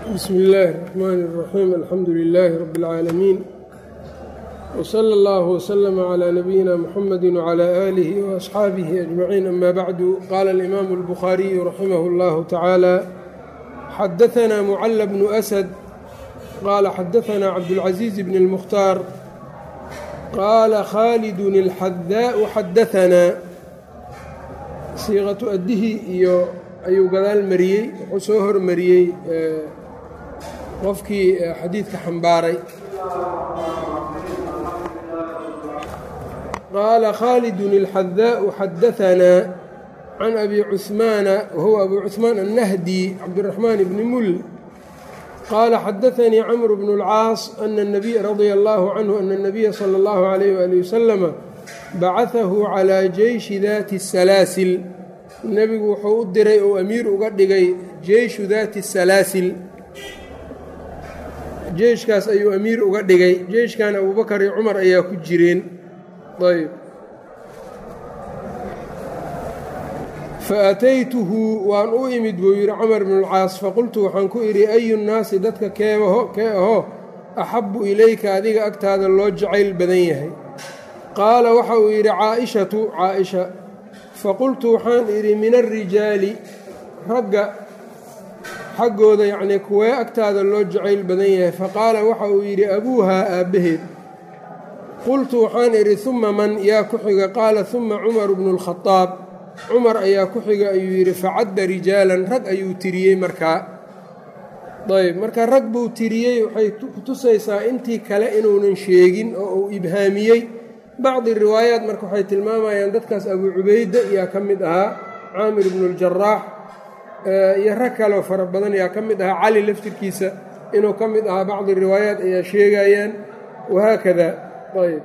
bsmi illaahi الرaxmaan الraxiim alxamdu lilaahi rabi اlcaalamiin wslى اllah wslama clى nabiyina mxamadi wclى aalihi waasxaabihi ajmaciin ama bacdu qaala alimaamu اlbukhaariyu raximah اllahu tacaala xadaثna mucala bnu asad qaala xadaثna cabdاlcaزiiz bn اlmukhtaar qaala khaalidun اlxadaau xadaثanaa siiqatu addihii iyo ayuu gadaal mariyey wuxuu soo hormariyey qofkii xadiidka xambaaray qaala khaalidun اlxadaau xadaثanaa can abi cuثmaana wahuwa abu cuثmaan annahdi cabdiraxmaan bni mul qaala xadaثanii camr bnu اlcaas ana الnabiy radia allahu canhu ana الnabiya salى اllahu عalayh wali wasalama bacaثahu calىa jeyshi daati الsalaasil nebigu wuxuu u diray ou amiir uga dhigay jeyshu daati salaasil jeyshkaas ayuu amiir uga dhigay jeyshkan abubakar iyo cumar ayaa ku jireen ayb fa ataytuhu waan u imid buu yidhi camar bnulcaas faqultu waxaan ku idhi ayu nnaasi dadka keebaho kee aho axabbu ilayka adiga agtaada loo jacayl badan yahay qaala waxa uu yidhi caaishatu caaisha faqultu waxaan idhi min alrijaali ragga xaggooda yacnii kuwee agtaada loo jacayl badan yahay faqaala waxa uu yidhi abuuhaa aabbaheed qultu waxaan idhi humma man yaa ku xiga qaala humma cumaru bnu lkhadaab cumar ayaa ku xiga ayuu yidhi facadda rijaalan rag ayuu tiriyey markaa ayb marka rag buu tiriyey waxay kutusaysaa intii kale inuunan sheegin oo uu ibhaamiyey bacdi riwaayaat marka waxay tilmaamayaan dadkaas abuu cubayda yaa ka mid ahaa caamir bnu ljaraax iyo rag kaleo fara badan yaa ka mid ahaa cali laftirkiisa inuu ka mid ahaa bacdi riwaayaat ayaa sheegayaan wahaakada ayb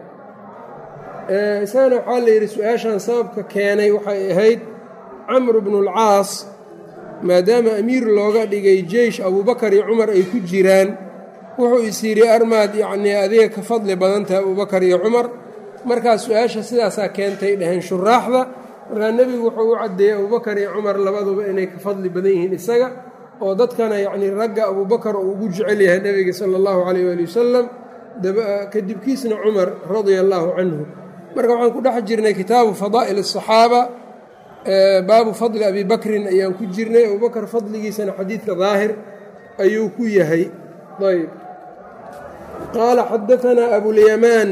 isagana waxaa la yidhi su-aashan sababka keenay waxay ahayd camr bnu lcaas maadaama amiir looga dhigay jeysh abuubakar iyo cumar ay ku jiraan wuxuu is yidhi armaad yacnii adiga ka fadli badan tahay abuubakar iyo cumar markaas su-aasha sidaasaa keentay dhaheen shuraaxda markaa nebigu wuxuu u caddeeyey abubakar iyo cumar labaduba inay ka fadli badan yihiin isaga oo dadkana yacnii ragga abuubakar uu ugu jecel yahay nebiga sala allahu calayh waali wasalam kadibkiisna cumar radia allaahu canhu marka waxaan ku dhex jirnay kitaabu fadaa'il asaxaaba baabu fadli abi bakrin ayaan ku jirnay abubakar fadligiisana xadiidka daahir ayuu ku yahay ayb qaala xadaanaa abulyamaan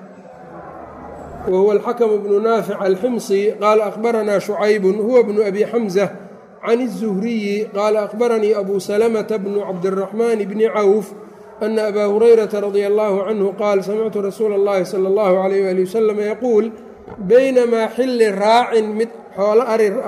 whuwa alxakm bnu naafic alximsi qaala akhbaranaa shucaybun huwa bnu abi xamza can الzuhriyi qaala akhbaranii abu salamata bnu cabdiraxmaan bni cawf ana abaa hurayrata radia allahu canhu qaal samictu rasuula اllahi salى اllahu alayh ali wasalam yaquul baynamaa xilli raacin mid xoolo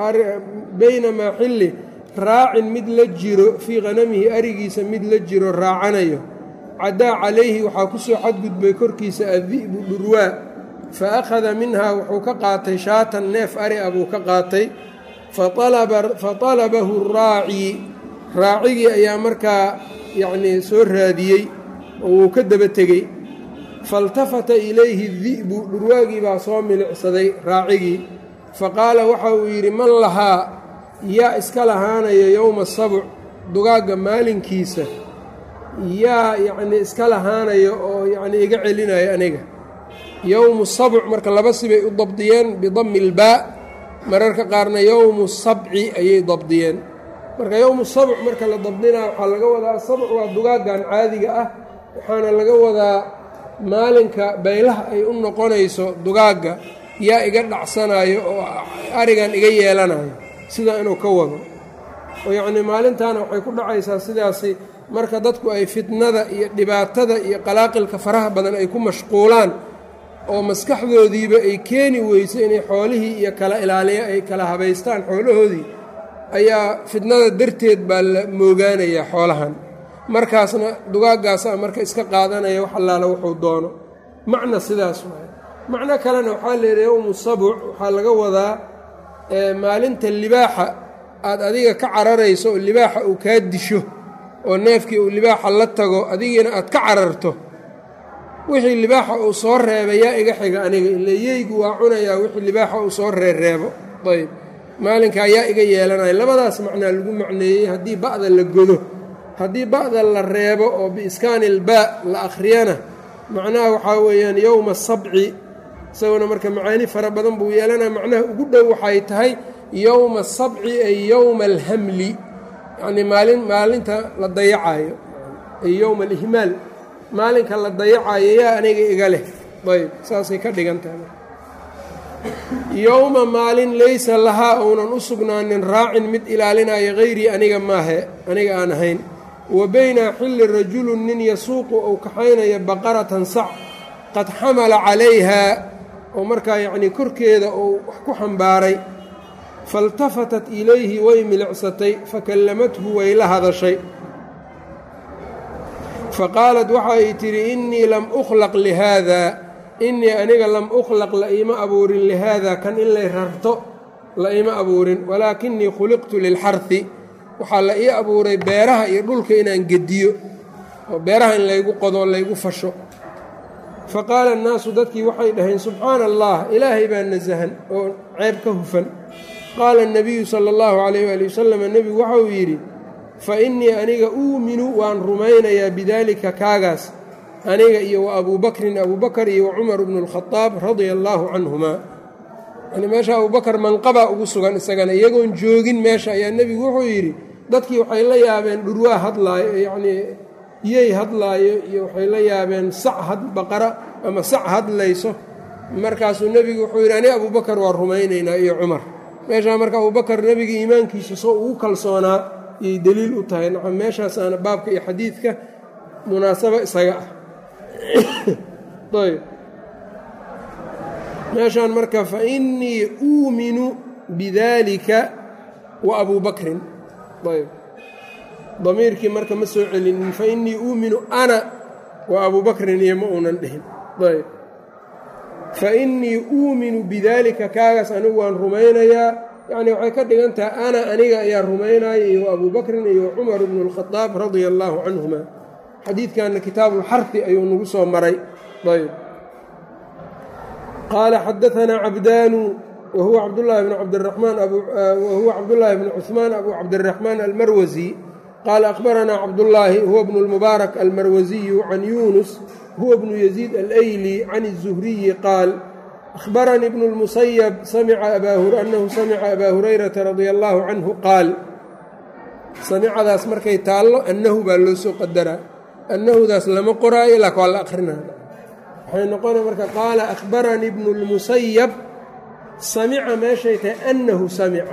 baynamaa xilli raacin mid la jiro fii hanamihi arigiisa mid la jiro raacanayo cadaa calayhi waxaa ku soo xadgudbay korkiisa addi'bu dhurwaa fa akhada minhaa wuxuu ka qaatay shaatan neef ari a buu ka qaatay fa talabahu raaci raacigii ayaa markaa yacnii soo raadiyey oo wuu ka daba tegey faltafata ilayhi di'bu dhurwaagii baa soo milicsaday raacigii fa qaala waxa uu yidhi man lahaa yaa iska lahaanaya yowma sabuc dugaagga maalinkiisa yaa yacnii iska lahaanaya oo yacnii iga celinaya aniga yowmu sabc marka laba sibay u dabdiyeen bidami ilbaa mararka qaarna yowmu sabci ayay dabdiyeen marka yowmu sabc marka la dabdinaa waxaa laga wadaa sabc waa dugaaggan caadiga ah waxaana laga wadaa maalinka baylaha ay u noqonayso dugaagga yaa iga dhacsanayo oo arigan iga yeelanayo sidaa inuu ka wado oo yacnii maalintaana waxay ku dhacaysaa sidaasi marka dadku ay fitnada iyo dhibaatada iyo qalaaqilka faraha badan ay ku mashquulaan oo maskaxdoodiiba ay keeni weyso inay xoolihii iyo kala ilaaliya ay kala habaystaan xoolahoodii ayaa fitnada darteed baa la moogaanayaa xoolahan markaasna dugaaggaasa marka iska qaadanaya wax allaala wuxuu doono macna sidaas waay macno kalena waxaa leedahay yowmu sabuc waxaa laga wadaa maalinta libaaxa aad adiga ka cararayso oo libaaxa uu kaa disho oo neefkii uu libaaxa la tago adigiina aad ka cararto wixii libaaxa uu soo reebay yaa iga xiga aniga ile yeygu waa cunayaa wixii libaaxa uu soo reereebo ayb maalinkaa yaa iga yeelanaya labadaas macnaa lagu macneeyey haddii ba'da la godo haddii ba'da la reebo oo biiskaani ilbaa la akhriyana macnaha waxaa weeyaan yowma sabci isaguna marka macaani fara badan buu yeelanaya macnaha ugu dhow waxay tahay yowma sabci ay yowma alhamli yacnii maalin maalinta la dayacayo ay yowma alihmaal maalinka la dayacayo yaa aniga iga leh ayb saasay ka dhigan tahay yowma maalin laysa lahaa ounan u sugnaanin raacin mid ilaalinaya hayrii aniga maahe aniga aan ahayn wa bayna xilli rajulun nin yasuuqu ou kaxaynaya baqaratan sac qad xamala calayhaa oo markaa yacnii korkeeda uu wax ku xambaaray faltafatat ilayhi way milicsatay fakallamathu way la hadashay faqaalat waxa ay tidhi innii lam ukhlaq lihaada innii aniga lam ukhlaq la iima abuurin lihaada kan in lay rarto la iima abuurin walaakinii khuliqtu lilxarhi waxaa la ii abuuray beeraha iyo dhulka inaan gediyo oo beeraha in laygu qodo laygu fasho fa qaala annaasu dadkii waxay dhaheen subxaana allah ilaahay baa nasahan oo ceeb ka hufan qaala annabiyu sala allahu calayh waali wasalam nebigu waxauu yidhi fa innii aniga uuminu waan rumaynayaa bidaalika kaagaas aniga iyo wa abuu bakrin abuubakar iyo wa cumar bnu lkhadaab radia allaahu canhumaa yani meesha abuubakar manqabaa ugu sugan isagana iyagoon joogin meesha ayaa nebigu wuxuu yidhi dadkii waxay la yaabeen dhurwaa hadlaayo yacnii yey hadlaayo iyo waxay la yaabeen sac had baqara ama sac hadlayso markaasuu nebigu wuxuu yidhi aniga abuubakar waa rumaynaynaa iyo cumar meeshaa marka abuubakar nebiga iimaankiisa soo ugu kalsoonaa iyay deliil u tahay nacam meeshaasaana baabka iyo xadiidka munaasabo isaga ah ayb meeshaan marka fa innii uuminu bidaalika wa abuu bakrin ayb damiirkii marka ma soo celinin fa innii uuminu ana wa abuu bakrin iyo ma uunan dhihin ayb fa innii uuminu bidaalika kaagaas anigu waan rumaynayaa yacnii waxay ka dhigan tahay ana aniga ayaa rumaynaya iyo wa abuu bakrin iyo wa cumar bnu lkhadaab radia allaahu canhuma xadiidkanna kitaabuulxarfi ayuu nagu soo maray ayb qaala xadaanaa cabdaanu wahuwa cabdulaahi bn cabdiramaan wahuwa cabdullaahi bn cuثmaan abu cabdiraxmaan almarwasi qaala akhbaranaa cabdullaahi huwa bnu lmubaarak almarwasiyu can yuunus huwa bnu yaziid alayli can الzuhriyi qaal akhbaranii bnu اlmusayab anahu samica abaa hurayrata radia allaahu canhu qaal samicadaas markay taallo annahu baa loo soo qadaraa annahudaas lama qoraayo ilaa waa la akrinaya waxay noqona marka qaala akhbaranii bnu اlmusayab samica meeshay tahay annahu samica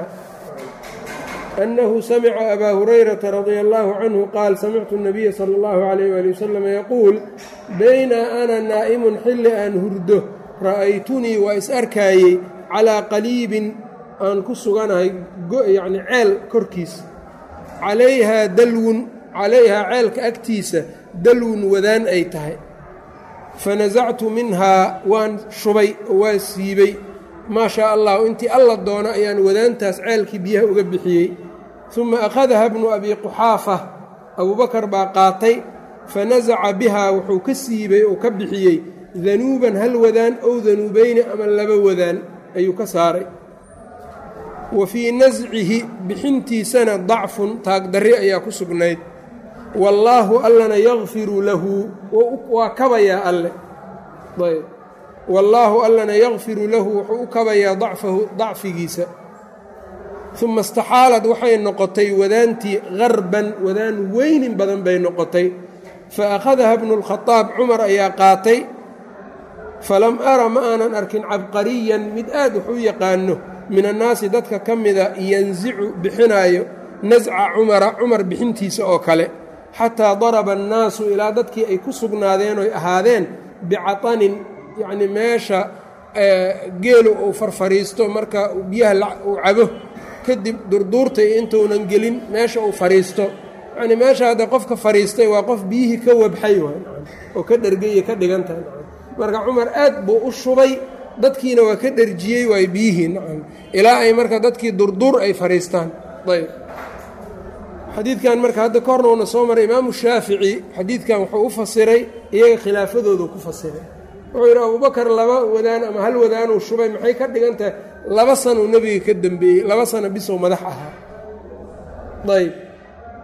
annahu samica abaa hurayrata radia allaahu canhu qaal samictu الnabiya sala اllahu alayh wali wasalam yaquul bayna ana naa'imun xilli aan hurdo ra'aytunii waa is arkaayey calaa qaliibin aan ku suganahay yacni ceel korkiis calayhaa dalwun calayhaa ceelka agtiisa dalwun wadaan ay tahay fanasactu minhaa waan shubay oo waan siibay maa shaa allahu intii alla doono ayaan wadaantaas ceelkii biyaha uga bixiyey uma akhadaha bnu abi quxaafa abuubakar baa qaatay fanasaca bihaa wuxuu ka siibay oo ka bixiyey danuuban hal wadaan ow danuubayni ama laba wadaan ayuu ka saaray wa fii nascihi bixintiisana dacfun taagdarri ayaa ku sugnayd wallaahu allana yakfiru lahu waa kabayaa alle ayb wallaahu allana yakfiru lahu wuxuu u kabayaa dacfahu dacfigiisa uma istaxaalad waxay noqotay wadaantii qarban wadaan weynin badan bay noqotay fa akhadaha bnu lkhadaab cumar ayaa qaatay falam ara ma aanan arkin cabqariyan mid aad wax u yaqaano min annaasi dadka ka mida yansicu bixinaayo nasca cumara cumar bixintiisa oo kale xataa daraba annaasu ilaa dadkii ay ku sugnaadeen oy ahaadeen bicatanin yacnii meesha geelu uu farfariisto marka biyaha uu cabo kadib durduurta iyo intuunan gelin meesha uu fariisto yacnii meesha hadda qofka fariistay waa qof biyihii ka wabxay waay oo ka dhergaya ka dhigan tahay marka cumar aad buu u shubay dadkiina waa ka dherjiyey waay biyihii nacam ilaa ay marka dadkii durduur ay fariistaan ayb xadiidkan marka hadda ka horna uuna soo maray imaamu shaafici xadiidkan wuxuu u fasiray iyaga khilaafadoodu ku fasiray wuxuu yidhi abubakar laba wadaan ama hal wadaanuu shubay maxay ka dhigan tahay laba sanuu nebiga ka dembeeyey laba sano bisow madax ahaa ayb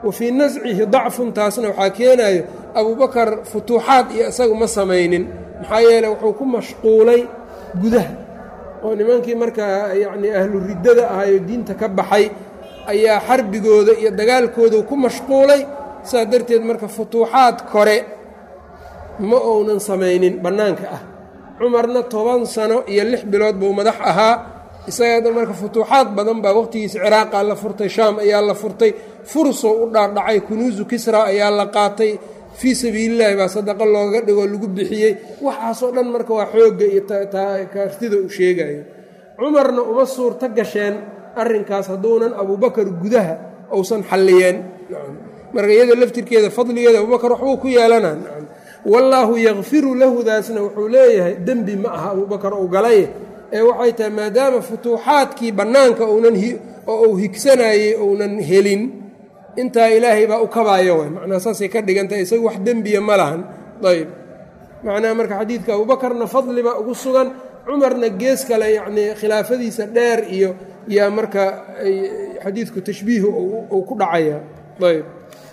wa fii nascihi dacfun taasna waxaa keenayo abubakar futuuxaad iyo isagu ma samaynin maxaa yeeley wuxuu ku mashquulay gudaha oo nimankii markaa yacnii ahlu riddada ahayoo diinta ka baxay ayaa xarbigooda iyo dagaalkooda ku mashquulay saas darteed marka futuuxaad kore ma uunan samaynin bannaanka ah cumarna toban sano iyo lix bilood buu madax ahaa isaga marka futuuxaad badan baa waqhtigiisa ciraaqa la furtay shaam ayaa la furtay fursoo u dhaardhacay kunuusu kisra ayaa la qaatay fii sabiilillaahi baa sadaqo looga dhigoo lagu bixiyey waxaasoo dhan marka waa xoogga iyo kaartida uu sheegayo cumarna uma suurto gasheen arrinkaas hadduunan abuubakar gudaha uusan xalliyeen marka iyada laftirkeeda fadligeeda abubakar waxbuu ku yeelanaa wallaahu yakfiru lahudaasna wuxuu leeyahay dembi ma aha abuubakar uu galay ee waxay tahay maadaama futuuxaadkii bannaanka uunan oo uu higsanayey uunan helin intaa ilaahay baa u kabaayo way macnaa saasay ka dhigantahay isagu wax dembiya ma lahan ayb macnaha marka xadiidka abuubakarna fadli baa ugu sugan cumarna gees kale yacnii khilaafadiisa dheer iyo yaa marka xadiidku tashbiihu uu ku dhacaya ayb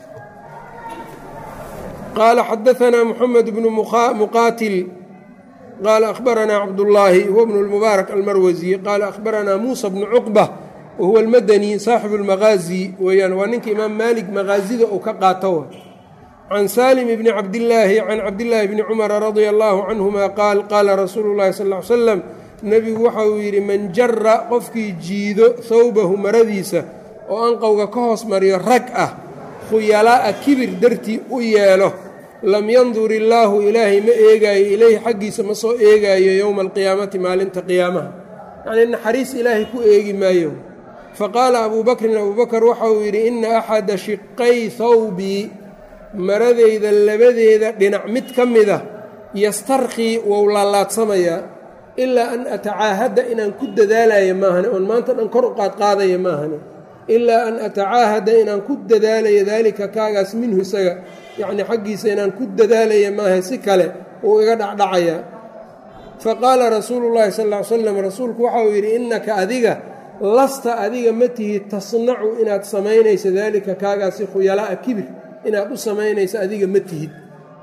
qaala xadaanaa moxamed bnu muqaatil qaala akhbaranaa cabdullaahi huwa bnu lmubaarak almarwasi qaala akhbaranaa muusa bnu cuqba wahuwa almadani saaxibu lmaqaazi weeyaan waa ninka imaam maalik maqaasida uu ka qaato can saalim bni cabdillaahi can cabdillaahi bni cumara radia allaahu canhuma qaal qaala rasuulu llahi sal ly slam nebigu waxa uu yidhi man jara qofkii jiido hawbahu maradiisa oo anqowga ka hoos mariyo rag ah khuyalaa'a kibir dartii u yeelo lam yandur illaahu ilaahay ma eegaayo ilayhi xaggiisa ma soo eegaayo yowma alqiyaamati maalinta qiyaamaha yacnii naxariis ilaahay ku eegi maayo faqaala abuu bakrin abuu bakar waxa uu yidhi inna axada shiqay hawbii maradayda labadeeda dhinac mid ka mida yastarkhii wou laalaadsamayaa ilaa an atacaahadda inaan ku dadaalayo maahane oon maanta dhan kor u qaadqaadaya maahane ilaa an atacaahada inaan ku dadaalayo daalika kaagaas minhu isaga yacnii xaggiisa inaan ku dadaalaya maaha si kale uu iga dhacdhacayaa fa qaala rasuulu llaahi sal ly slam rasuulku waxa uu yidhi innaka adiga lasta adiga ma tihid tasnacu inaad samaynayso daalika kaagaasi khuyalaa'a kibir inaad u samaynayso adiga ma tihid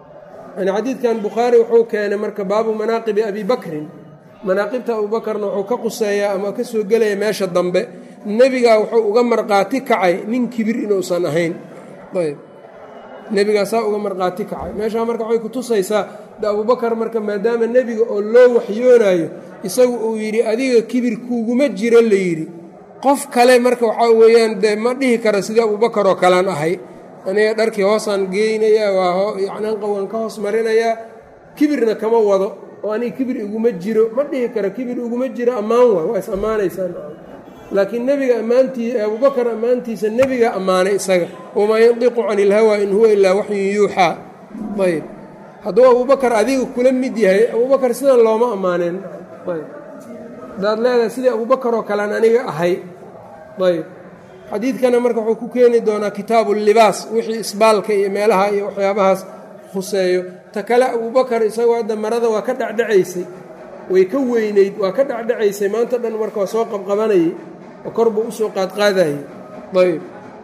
yani xadiidkan bukhaari wuxuu keenay marka baabu manaaqibi abi bakrin manaaqibta abuubakarna wuxuu ka quseeyaa ama ka soo gelaya meesha dambe nebigaa wuxuu uga marqaati kacay nin kibir inuusan ahayn ayb nebigaa saa uga marqaati kacay meeshaa marka waxay ku tusaysaa de abuubakar marka maadaama nebiga oo loo waxyoonaayo isagu uu yidhi adiga kibir kuuguma jiro la yidhi qof kale marka waxaa weeyaan dee ma dhihi kara sidii abuubakar oo kalean ahay aniga dharkii hoosaan geynayaa waa yacni anqowgan ka hoos marinayaa kibirna kama wado oo aniga kibir iguma jiro ma dhihi karo kibir iguma jiro ammaan waay waa is ammaanaysaa laakiin nebiga ammaantii abuubakar ammaantiisa nebiga ammaanay isaga wamaa yandiqu cani ilhawaa in huwa ilaa waxyun yuuxaa ayb hadduu abuubakar adiga kula mid yahay abuubakar sidan looma ammaaneen ayb hadaad leedahay sidii abuubakar oo kalean aniga ahay ayb xadiidkana marka wuxuu ku keeni doonaa kitaabu libaas wixii isbaalka iyo meelaha iyo waxyaabahaas khuseeyo ta kale abuubakar isagoo hadda marada waa ka dhacdhacaysay way ka weynayd waa ka dhacdhacaysay maanta dhan marka waa soo qabqabanayay oo kor buu usoo qaadqaadayay ayb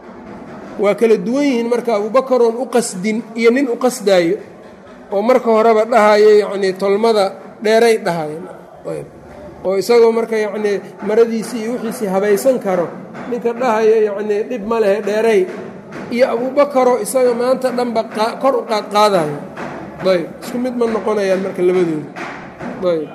waa kala duwan yihiin marka abuubakaroon u qasdin iyo nin u qasdaayo oo marka horeba dhahayo yacnii tolmada dheeray dhahayen ayb oo isagoo marka yacnii maradiisii iyo wixiisii habaysan karo ninka dhahayo yacnii dhib ma lehe dheeray iyo abuubakaroo isaga maanta dhanba kor u qaadqaadayo ayb isku mid ma noqonayaan marka labadooda ayb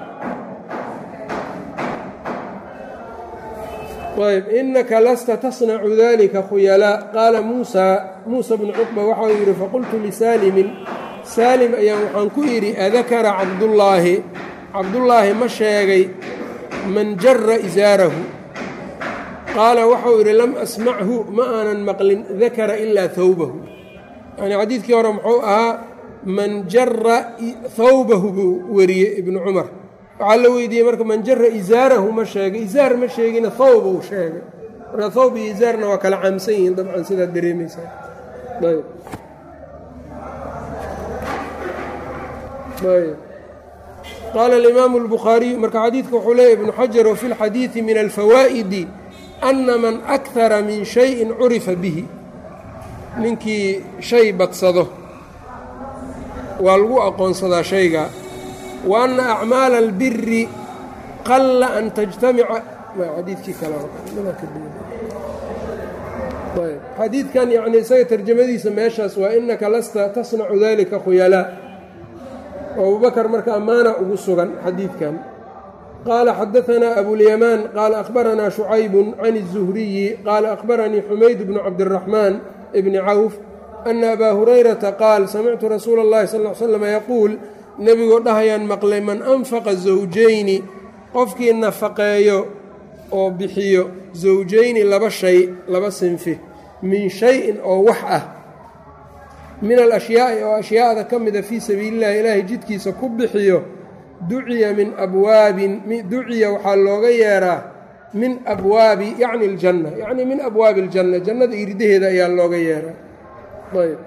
ayb inaka lasta tasnacu dalika khuyalaa qaala muusaa muusa bnu cuqba waxau yidhi faqultu lisaalimin saalim ayaan waxaan ku idhi adakara cabdullaahi cabdullaahi ma sheegay man jara isaarahu qaala waxau yidhi lam asmachu ma aanan maqlin dakara ilaa hawbahu yani xadiidkii hore muxuu ahaa man jara hawbahu buu wariyey ibnu cumar waxaa la weydiiyey marka man jara isaarahu ma sheegay isaar ma sheegina hawb uu sheegay marka hawb iyo isaarna waa kala caamsan yihiin dabcan sidaad dareemaysaa ayb ayb qaala alimaamu اlbukhaariyu marka xadiidka wuxuu leeyahy ibnu xajar wafi اlxadiidi min alfawaa'idi ana man akara min shayin curifa bihi ninkii shay badsado waa lagu aqoonsadaa shayga wa anna acmaala albiri qalla an tajtamica xadiidkii kale xadiidkan yacni isaga tarjamadiisa meeshaas waa innaka lasta tasnacu dalika khuyalaa oo abubakar marka ammaana ugu sugan xadiidkan qaala xadaanaa abulyamaan qaala akhbaranaa shucaybun can الzuhriyi qaala akhbaranii xumayd bnu cabdiraxmaan bni cawf ana abaa hurayrata qaal samictu rasuula اllahi sal l slam yaquul nebigoo dhahayaan maqlay man anfaqa zawjayni qofkii nafaqeeyo oo bixiyo zawjayni laba shay laba sinfi min shay-in oo wax ah min alashyaai oo ashyaada ka mida fii sabiilillahi ilaahay jidkiisa ku bixiyo duciya min abwaabin duciya waxaa looga yeeraa min abwaabi yacni aljanna yacni min abwaabi aljanna jannada iridaheeda ayaa looga yeeraa ayb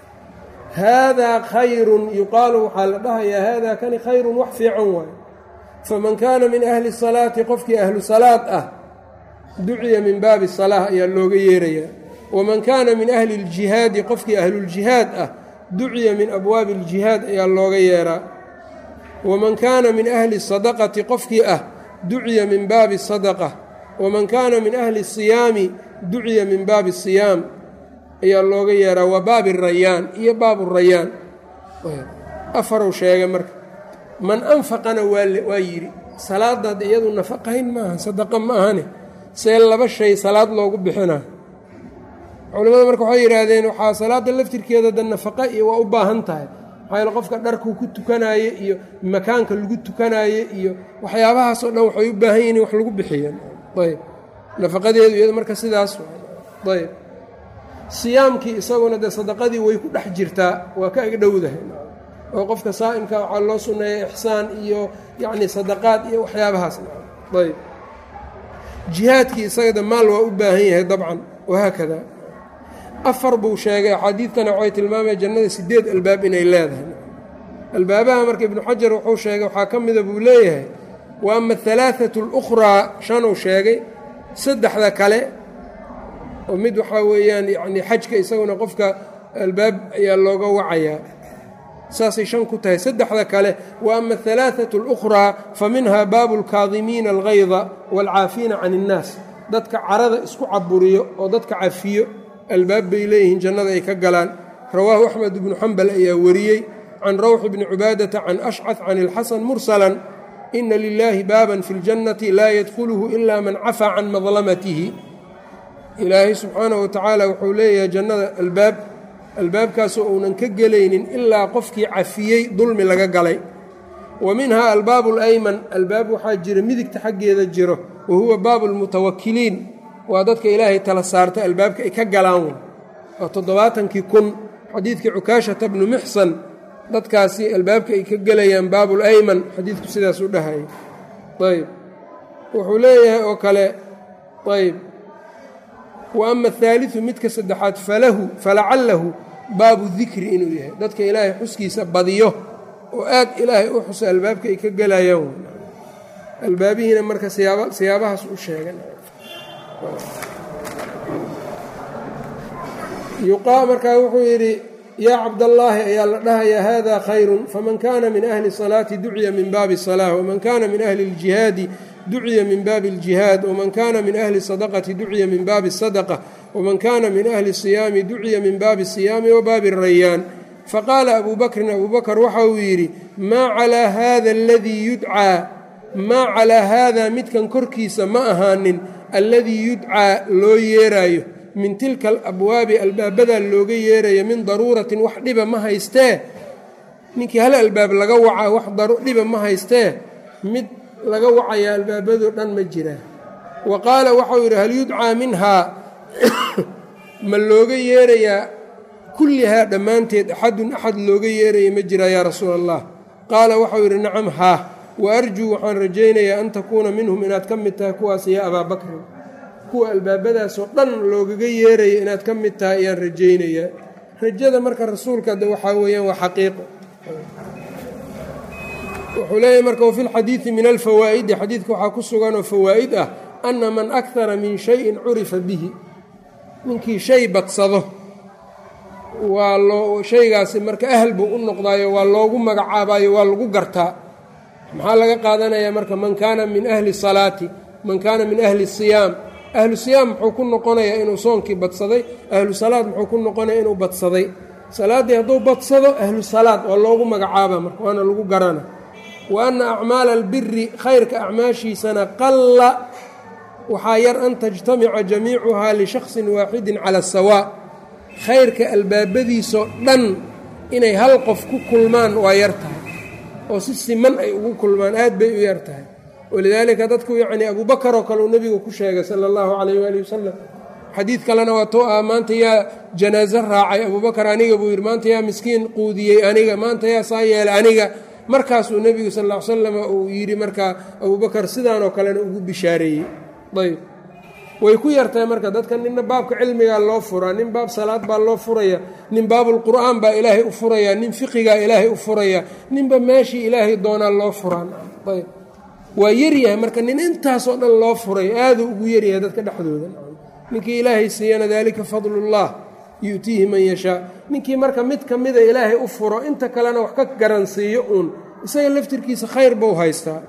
haadaa khayrun yuqaalu waxaa la dhahayaa haadaa kani khayrun wax fiican waayo faman kaana min ahli salaati qofkii ahlu salaad ah duciya min baabi salaah ayaa looga yeerayaa waman kaana min ahli اljihaadi qofkii ahluljihaad ah duciya min abwaabi اljihaad ayaa looga yeeraa waman kaana min ahli sadaqati qofkii ah duciya min baabi sadaqa waman kaana min ahli siyaami duciya min baabi siyaam ayaa looga yeeraa wa baabi rayaan iyo baabu rayaan afarow sheegay marka man anfaqana waa yidhi salaadaad iyadu nafaqayn maaha sadaqa ma ahane see laba shay salaad loogu bixinaa culimmada marka waxay yidhaahdeen waxaa salaada laftirkeeda da nafaqa iyo waa u baahan tahay maxaa yaele qofka dharkuu ku tukanaaye iyo makaanka lagu tukanaaye iyo waxyaabahaasoo dhan waxay u baahan yihin in wax lagu bixiya ayb nafaqadeedu iyado marka sidaas ayb siyaamkii isaguna dee sadaqadii way ku dhex jirtaa waa ka agdhowdahay oo qofka saa'imka waxaa loo sunneeya ixsaan iyo yacni sadaqaad iyo waxyaabahaas ayb jihaadkii isagada maal waa u baahan yahay dabcan wahaakada afar buu sheegay axaadiidtana waxay tilmaamaya jannada sideed albaab inay leedahay albaabaha marka ibnu xajar wuxuu sheegay waxaa ka mida buu leeyahay wa ama alaaatu alukhraa shanuu sheegay saddexda kale oo mid waxaa weeyaan yacni xajka isaguna qofka albaab ayaa looga wacayaa saasay shan ku tahay saddexda kale wa ama alaaatu alukhraa fa minha baabu alkaadimiina algayda waalcaafiina can innaas dadka carada isku caburiyo oo dadka cafiyo albaab bay leeyihiin jannada ay ka galaan rawaahu axmed ibnu xambal ayaa wariyey can rawx bni cubaadata can ashcad can ilxasan mursalan ina lilaahi baaban fi ljannati laa yadkhuluhu ila man cafaa can madlamatihi ilaahay subxaanahu watacaala wuxuu leeyahay jannada albaab albaabkaasoo uunan ka gelaynin ilaa qofkii cafiyey dulmi laga galay wa minha albaabu alayman albaab waxaa jira midigta xaggeeda jiro wa huwa baabu lmutawakiliin waa dadka ilaahay tala saarta albaabka ay ka galaan waa toddobaatankii kun xadiidkii cukaashata bnu muxsan dadkaasi albaabka ay ka gelayaan baabul ayman xadiidku sidaas u dhahayay ayb wuxuu leeyahay oo kale ayb wa ama ahaaliu midka saddexaad falahu falacallahu baabu dikri inuu yahay dadka ilaahay xuskiisa badiyo oo aad ilaahay u xusa albaabka ay ka gelayaan albaabihiina marka siyaabahaas u sheegan yuqaa markaa wuxuu yidhi yaa cabdallaahi ayaa la dhahayaa hada khayrun faman kana min ahli salaati duciya min baabi salaa waman kana min ahli اljihaadi duciya min baabi اljihaad waman kana min ahli sadaqati duciya min baabi sadaqa waman kana min ahli siyaami duciya min baabi siyaami wa baabi rayaan faqaala abu bakrin abu bakr waxa uu yidhi maa calaa hada aladii yudcaa maa calaa haada midkan korkiisa ma ahaanin alladii yudcaa loo yeeraayo min tilka alabwaabi albaabadaa looga yeerayo min daruuratin wax dhiba ma haystee ninkii hal albaab laga wacaa wax dhiba ma haystee mid laga wacayaa albaabadoo dhan ma jiraa wa qaala waxau yidhi hal yudcaa minhaa ma looga yeerayaa kullihaa dhammaanteed axadun axad looga yeeraya ma jiraa yaa rasuula allah qaala waxau yidhi nacam haa wa arjuu waxaan rajaynayaa an takuuna minhum inaad ka mid tahay kuwaas yaa abaa bakrin kuwa albaabadaasoo dhan loogaga yeeraya inaad ka mid tahay ayaan rajaynayaa rajada marka rasuulka de waxaa weeyaan waa xaqiiqo wuxuu leeyahy marka wafi lxadiidi min alfawaa'idi xadiidka waxaa ku suganoo fawaa'id ah anna man akara min shayin curifa bihi ninkii shay badsado waa loo shaygaasi marka ahal buu u noqdaayo waa loogu magacaabayo waa lagu gartaa maxaa laga qaadanayaa marka man kaana min ahli salaati man kaana min ahli siyaam ahlu siyaam muxuu ku noqonayaa inuu soonkii badsaday ahlu salaad muxuu ku noqonayaa inuu badsaday salaaddii hadduu badsado ahlu salaad waa loogu magacaaba marka waana lagu garana wa anna acmaala albiri khayrka acmaashiisana qalla waxaa yar an tajtamica jamiicuhaa lishaksin waaxidin cala sawaa khayrka albaabadiisoo dhan inay hal qof ku kulmaan waa yar tahay oo si siman ay ugu kulmaan aad bay u yar tahay walidaalika dadku yacnii abubakar oo kale uu nebigu ku sheegay sala allahu calayh waali wasalam xadiid kalena waa tou ah maanta yaa janaaso raacay abubakar aniga buu yidhi maanta yaa miskiin quudiyey aniga maanta yaa saa yeelay aniga markaasuu nebigu sal ll ly slam uu yidhi markaa abubakar sidaanoo kalena ugu bishaareeyey ayb way ku yartahay marka dadka ninna baabka cilmigaa loo furaa nin baab salaad baa loo furaya nin baabulqur'aan baa ilaahay u furaya nin fiqigaa ilaahay u furaya ninba meeshii ilaahay doonaa loo furaa ayb waa yaryahay marka nin intaasoo dhan loo furay aaduu ugu yaryahay dadka dhexdooda ninkii ilaahay siiyana daalika fadlullah yu'tiihi man yashaa ninkii marka mid ka mida ilaahay u furo inta kalena wax ka garansiiyo uun isaga laftirkiisa khayr buu haystaa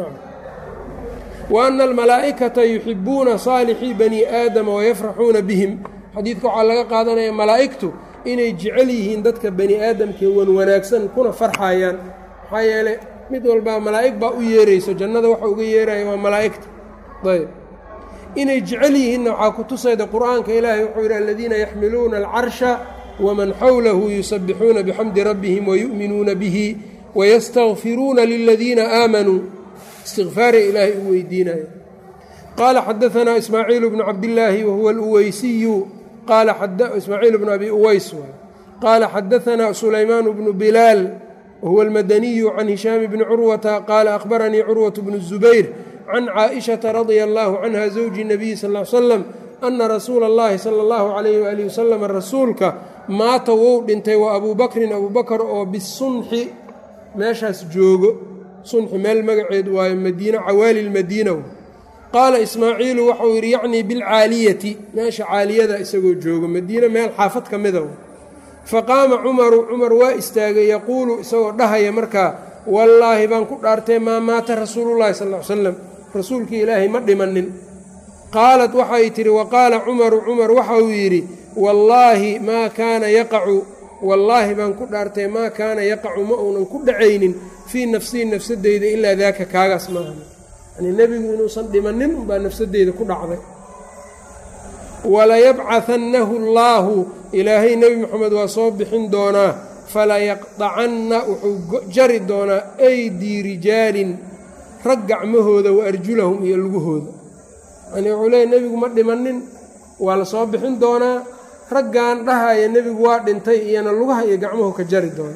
wa ana almalaa'ikata yuxibuuna saalixii bani aadama wayafraxuuna bihim xadiidka waxaa laga qaadanaya malaa'igtu inay jecel yihiin dadka bani aadamkee wan wanaagsan kuna farxayaan maxaa yeeley mid walbaa malaa'ig baa u yeerayso jannada waxa uga yeeraya waa malaa'igta ayb inay jecel yihiinna waxaa ku tusayda qur'aanka ilaahay wuxuu yidhi aladiina yaxmiluuna alcarsha waman xawlahu yusabixuuna bixamdi rabbihim wayu'minuuna bihi wayastakfiruuna liladiina aamanuu istikfaaray ilaahay u weydiinaya qaala xadaanaa ismaaciil bnu cabdillaahi wahuwa aluweysiyu qaala ismaaciil bnu abi uweys qaala xadaanaa sulaymaan bnu bilaal wahuwa almadaniyu can hishaam bni curwata qaala akhbaranii curwat bnu zubayr can caaishata radia allaahu canha zawji nabiyi sal l slam ana rasuula اllahi sala اllahu calayh waalihi wasalam rasuulka maata wou dhintay wa abuu bakrin abuu bakar oo bisunxi meeshaas joogo sunxi meel magaceed waayo madiina cawaali lmadiina qaala ismaaciilu waxau yidhi yacnii bilcaaliyati meesha caaliyada isagoo joogo madiina meel xaafad ka mida faqaama cumaru cumar waa istaagay yaquulu isagoo dhahaya markaa wallaahi baan ku dhaartay maa maata rasuulullahi sal l slam rasuulkii ilaahay ma dhimanin qaalat waxay tidhi waqaala cumaru cumar waxa uu yidhi wallaahi maa kaana yaqacu wallaahi baan ku dhaartay maa kaana yaqacu ma uunan ku dhacaynin fii nafsii nafsadeyda ilaa daaka kaagaas maaha yanii nebigu inuusan dhimanin unbaa nafsadeyda ku dhacday walayabcahannahu allaahu ilaahay nebi moxamed waa soo bixin doonaa falayaqdacanna wuxuu jari doonaa aydii rijaalin rag gacmahooda wa arjulahum iyo lugahooda yani wuxuu leeya nebigu ma dhimanin waa la soo bixin doonaa raggan dhahaya nebigu waa dhintay iyona lugaha iyo gacmuhu ka jari doona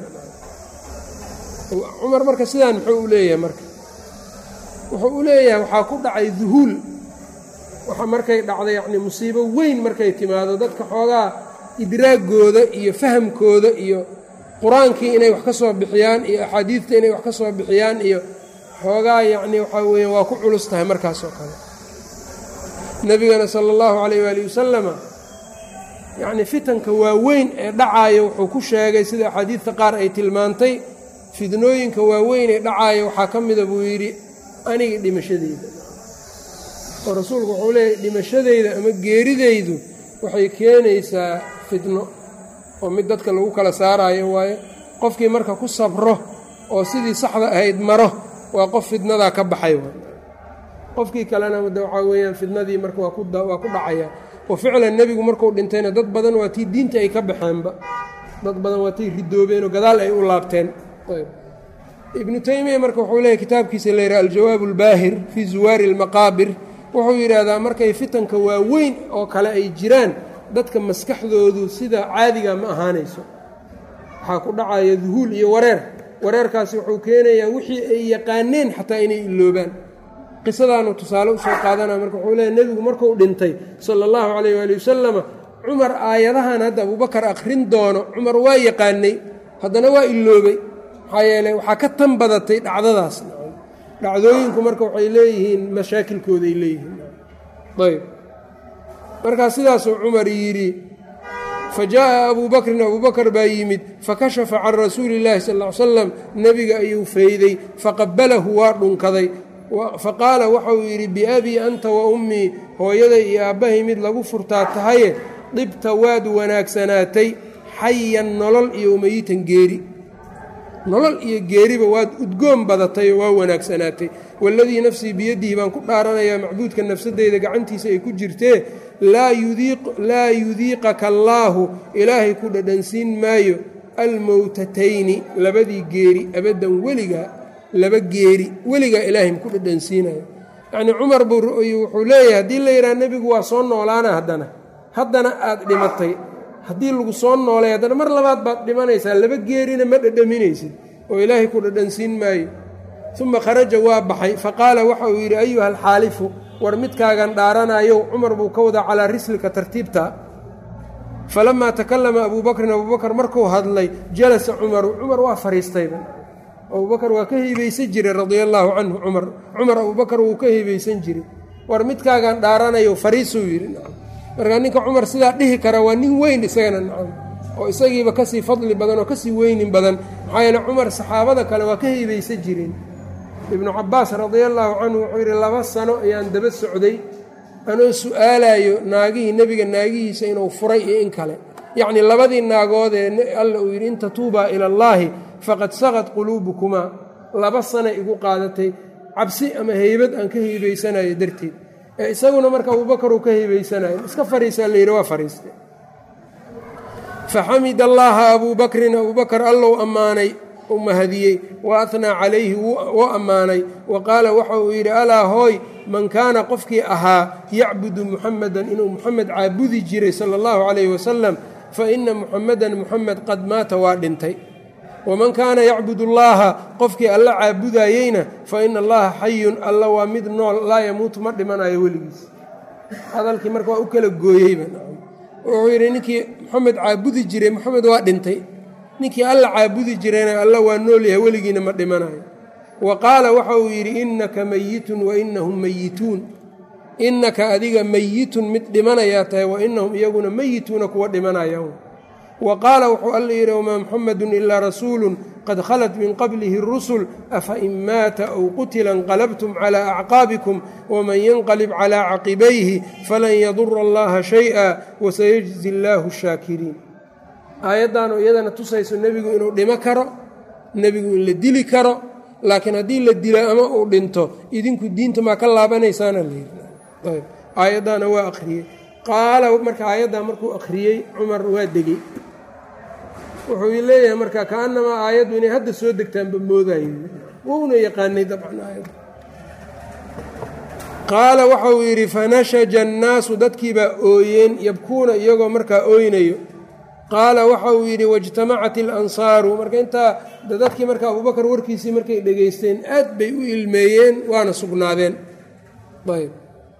cumar marka sidaan muxuu u leeyahay marka wuxuu u leeyahay waxaa ku dhacay duhuul waxa markay dhacday yacni musiibo weyn markay timaado dadka xoogaa idraagooda iyo fahamkooda iyo qur-aankii inay wax ka soo bixiyaan iyo axaadiidta inay wax ka soo bixiyaan iyo xoogaa yacni waxaa weeyaan waa ku culus tahay markaas oo kale nebigana sala allahu calayh waali wasalama yacni fitanka waaweyn ee dhacaayo wuxuu ku sheegay sida axaadiidta qaar ay tilmaantay fidnooyinka waaweyn ee dhacaayo waxaa ka mida buu yidhi aniga dhimashadeyda oo rasuulku wuxuu leeyahy dhimashadeyda ama geerideydu waxay keenaysaa fidno oo mid dadka lagu kala saaraayo waayo qofkii marka ku sabro oo sidii saxda ahayd maro waa qof fidnadaa ka baxay qofkii kalena de waxaa weeyaan fidnadii marka waa ku dhacaya oo ficlan nebigu markuu dhintayna dad badan waa tii diinta ay ka baxeenba dad badan waa tii ridoobeenoo gadaal ay u laabteen ibnu taymiya marka wuxuu leeyahy kitaabkiisa la yidhaha aljawaab albaahir fii zuwaari almaqaabir wuxuu yidhaahdaa markay fitanka waaweyn oo kale ay jiraan dadka maskaxdoodu sida caadiga ma ahaanayso waxaa ku dhacaya duhuul iyo wareer wareerkaasi wuxuu keenayaa wixii ay yaqaaneen xataa inay iloobaan qisadaanu tusaale usoo qaadanaya marka wuxuu leeyahy nebigu markuu dhintay sala allahu calayh waali wasalama cumar aayadahan hadda abubakar akhrin doono cumar waa yaqaanay haddana waa iloobay maxaa yeeley waxaa ka tan badatay dhacdadaas dhacdooyinku marka waxay leeyihiin mashaakilkooday leeyihiin ayb markaa sidaasuu cumar yidhi fa jaa'a abuu bakrin abuu bakr baa yimid fakashafa can rasuuli اllahi sal ly slam nebiga ayuu fayday faqabalahu waa dhunkaday faqaala waxauu yidhi biabii anta wa ummii hooyaday iyo aabbahay mid lagu furtaa tahaye dhibta waad wanaagsanaatay xayan nolol iyo umayitan geeri nolol iyo geeriba waad udgoon badatay oo waa wanaagsanaatay waladii nafsii biyadihi baan ku dhaaranayaa macbuudka nafsadeyda gacantiisa ay ku jirtee laa yudiiqaka allaahu ilaahay ku dhadhansiin maayo almowtatayni labadii geeri abaddan weligaa laba geeri weligaa ilaahay maku dhadhansiinayo yacnii cumar buu wuxuu leeyahay haddii la yidhaha nebigu waa soo noolaana haddana haddana aad dhimatay haddii lagu soo noolay haddana mar labaad baad dhimanaysaa laba geerina ma dhadhaminaysid oo ilaahay ku dhadhansiin maayo uma kharaja waa baxay faqaala waxa uu yidhi ayuha alxaalifu war midkaagan dhaaranayow cumar buu ka wadaa calaa rislika tartiibta falamaa takallama abuu bakrin abuu bakr markuu hadlay jalasa cumaru cumar waa fariistayba abubakar waa ka hibaysan jiray radia allaahu canhu cumar cumar abubakar wuu ka hibaysan jiray war midkaagan dhaaranayo fariisuu yidhi nacam markaa ninka cumar sidaa dhihi kara waa nin weyn isagana nacam oo isagiiba kasii fadli badan oo kasii weynin badan maxaa yeele cumar saxaabada kale waa ka hibaysan jireen ibnu cabaas radia allaahu canhu wuxuu yidhi laba sano ayaan daba socday anoo su-aalayo naagihii nebiga naagihiisa inuu furay iyo in kale yacnii labadii naagood ee alla uu yidhi in tatuubaa ila allaahi faqad saqad quluubukumaa laba sana igu qaadatay cabsi ama heybad aan ka hibaysanayo darteed ee isaguna marka abubakar uu ka hibaysanayo iska fariisaa layidhi waa fariiste faxamid allaaha abuu bakrin abuu bakar allow ammaanay u mahadiyey wa ahnaa calayhi wuu ammaanay wa qaala waxa uu yidhi alaa hooy man kaana qofkii ahaa yacbudu muxamedan inuu muxamed caabudi jiray sala allahu calayhi wasalam fa ina muxamedan muxamed qad maata waa dhintay waman kaana yacbud allaha qofkii alla caabudayeyna fa ina allaha xayun alla waa mid nool laa yamuutu ma dhimanayo weligiis hadalkii marka waa u kala gooyeyba wuxuu yidhi ninkii moxamed caabudi jiray moxamed waa dhintay ninkii alla caabudi jirayna alla waa nool yahay weligiina ma dhimanayo wa qaala waxa uu yidhi innaka meyitun wa inahum meyituun innaka adiga meyitun mid dhimanayaa tahay wa inahum iyaguna meyituuna kuwa dhimanayaan wa qaala wuxuu alla yidhi wamaa muxamedun ilaa rasuulun qad khalat min qablihi rusul afa in maata aw qutila inqalabtum calaa acqaabikum waman yanqalib calaa caqibayhi falan yadura allaha shay-a wasayajzi allaahu shaakiriin aayaddaanoo iyadana tusayso nebigu inuu dhimo karo nebigu in la dili karo laakiin haddii la dilo ama uu dhinto idinku diinta maa ka laabanaysaana layidhi aayaddaana waa akhriyey qaala marka aayaddaa markuu akhriyey cumar waa degey wuxuu leeyahay marka kaanamaa aayaddu inay hadda soo degtaanba moodaye wouna yaqaanay dabcan aayadda qaala waxa uu yidhi fanashaja annaasu dadkiibaa ooyeen yabkuuna iyagoo markaa ooynayo qaala waxa uu yidhi waijtamacat ilansaaru marka intaa dadkii marka abubakar warkiisii markay dhegaysteen aad bay u ilmeeyeen waana sugnaadeen ayb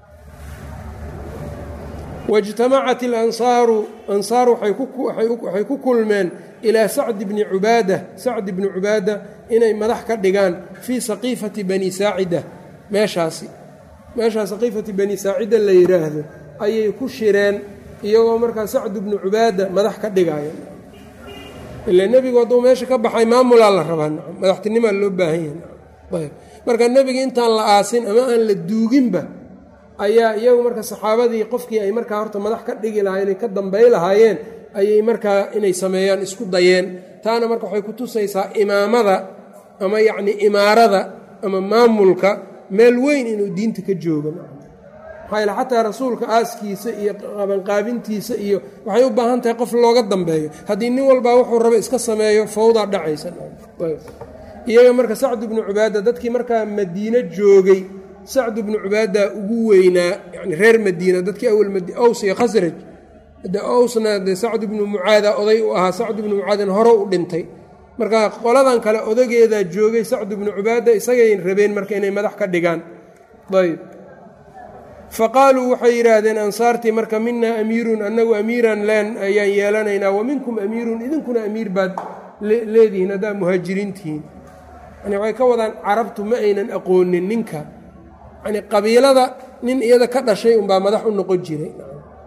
waijtamacat ilansaaru ansaar waxay ku kulmeen ilaa sacdi bni cubaada sacdi bni cubaada inay madax ka dhigaan fii saqiifati bani saacida meeshaasi meeshaa saqiifati bani saacida la yidhaahdo ayay ku shireen iyagoo markaa sacdu bnu cubaada madax ka dhigaya ila nebigu hadduu meesha ka baxay maamulaa la rabaa madaxtinimaa loo baahan yahay marka nebiga intaan la aasin ama aan la duuginba ayaa iyagu marka saxaabadii qofkii ay markaa horta madax ka dhigi lahaayeen ay ka dambay lahaayeen ayay markaa inay sameeyaan isku dayeen taana marka waxay ku tusaysaa imaamada ama yacni imaarada ama maamulka meel weyn inuu diinta ka joogo maxaa yale xataa rasuulka aaskiisa iyo qabanqaabintiisa iyo waxay u baahan tahay qof looga dambeeyo haddii nin walbaa wuxuu raba iska sameeyo fawdaa dhacaysa iyaga marka sacdu bnu cubaada dadkii markaa madiine joogay sacdu bnu cubaada ugu weynaa yani reer madiina dadkii awal aws iyo khasraj de owsna de sacdu bnu mucaada oday u ahaa sacdu bnu mucaadin hore u dhintay marka qoladan kale odageedaa joogay sacdu bnu cubaada isagay rabeen marka inay madax ka dhigaan ayb faqaaluu waxay yidhaahdeen ansaartii marka minaa amiirun annagu amiiran leen ayaan yeelanaynaa wa minkum amiirun idinkuna amiir baad leedihiin haddaa muhaajiriintihiin yani waxay ka wadaan carabtu ma aynan aqoonin ninka yani qabiilada nin iyada ka dhashay unbaa madax u noqon jiray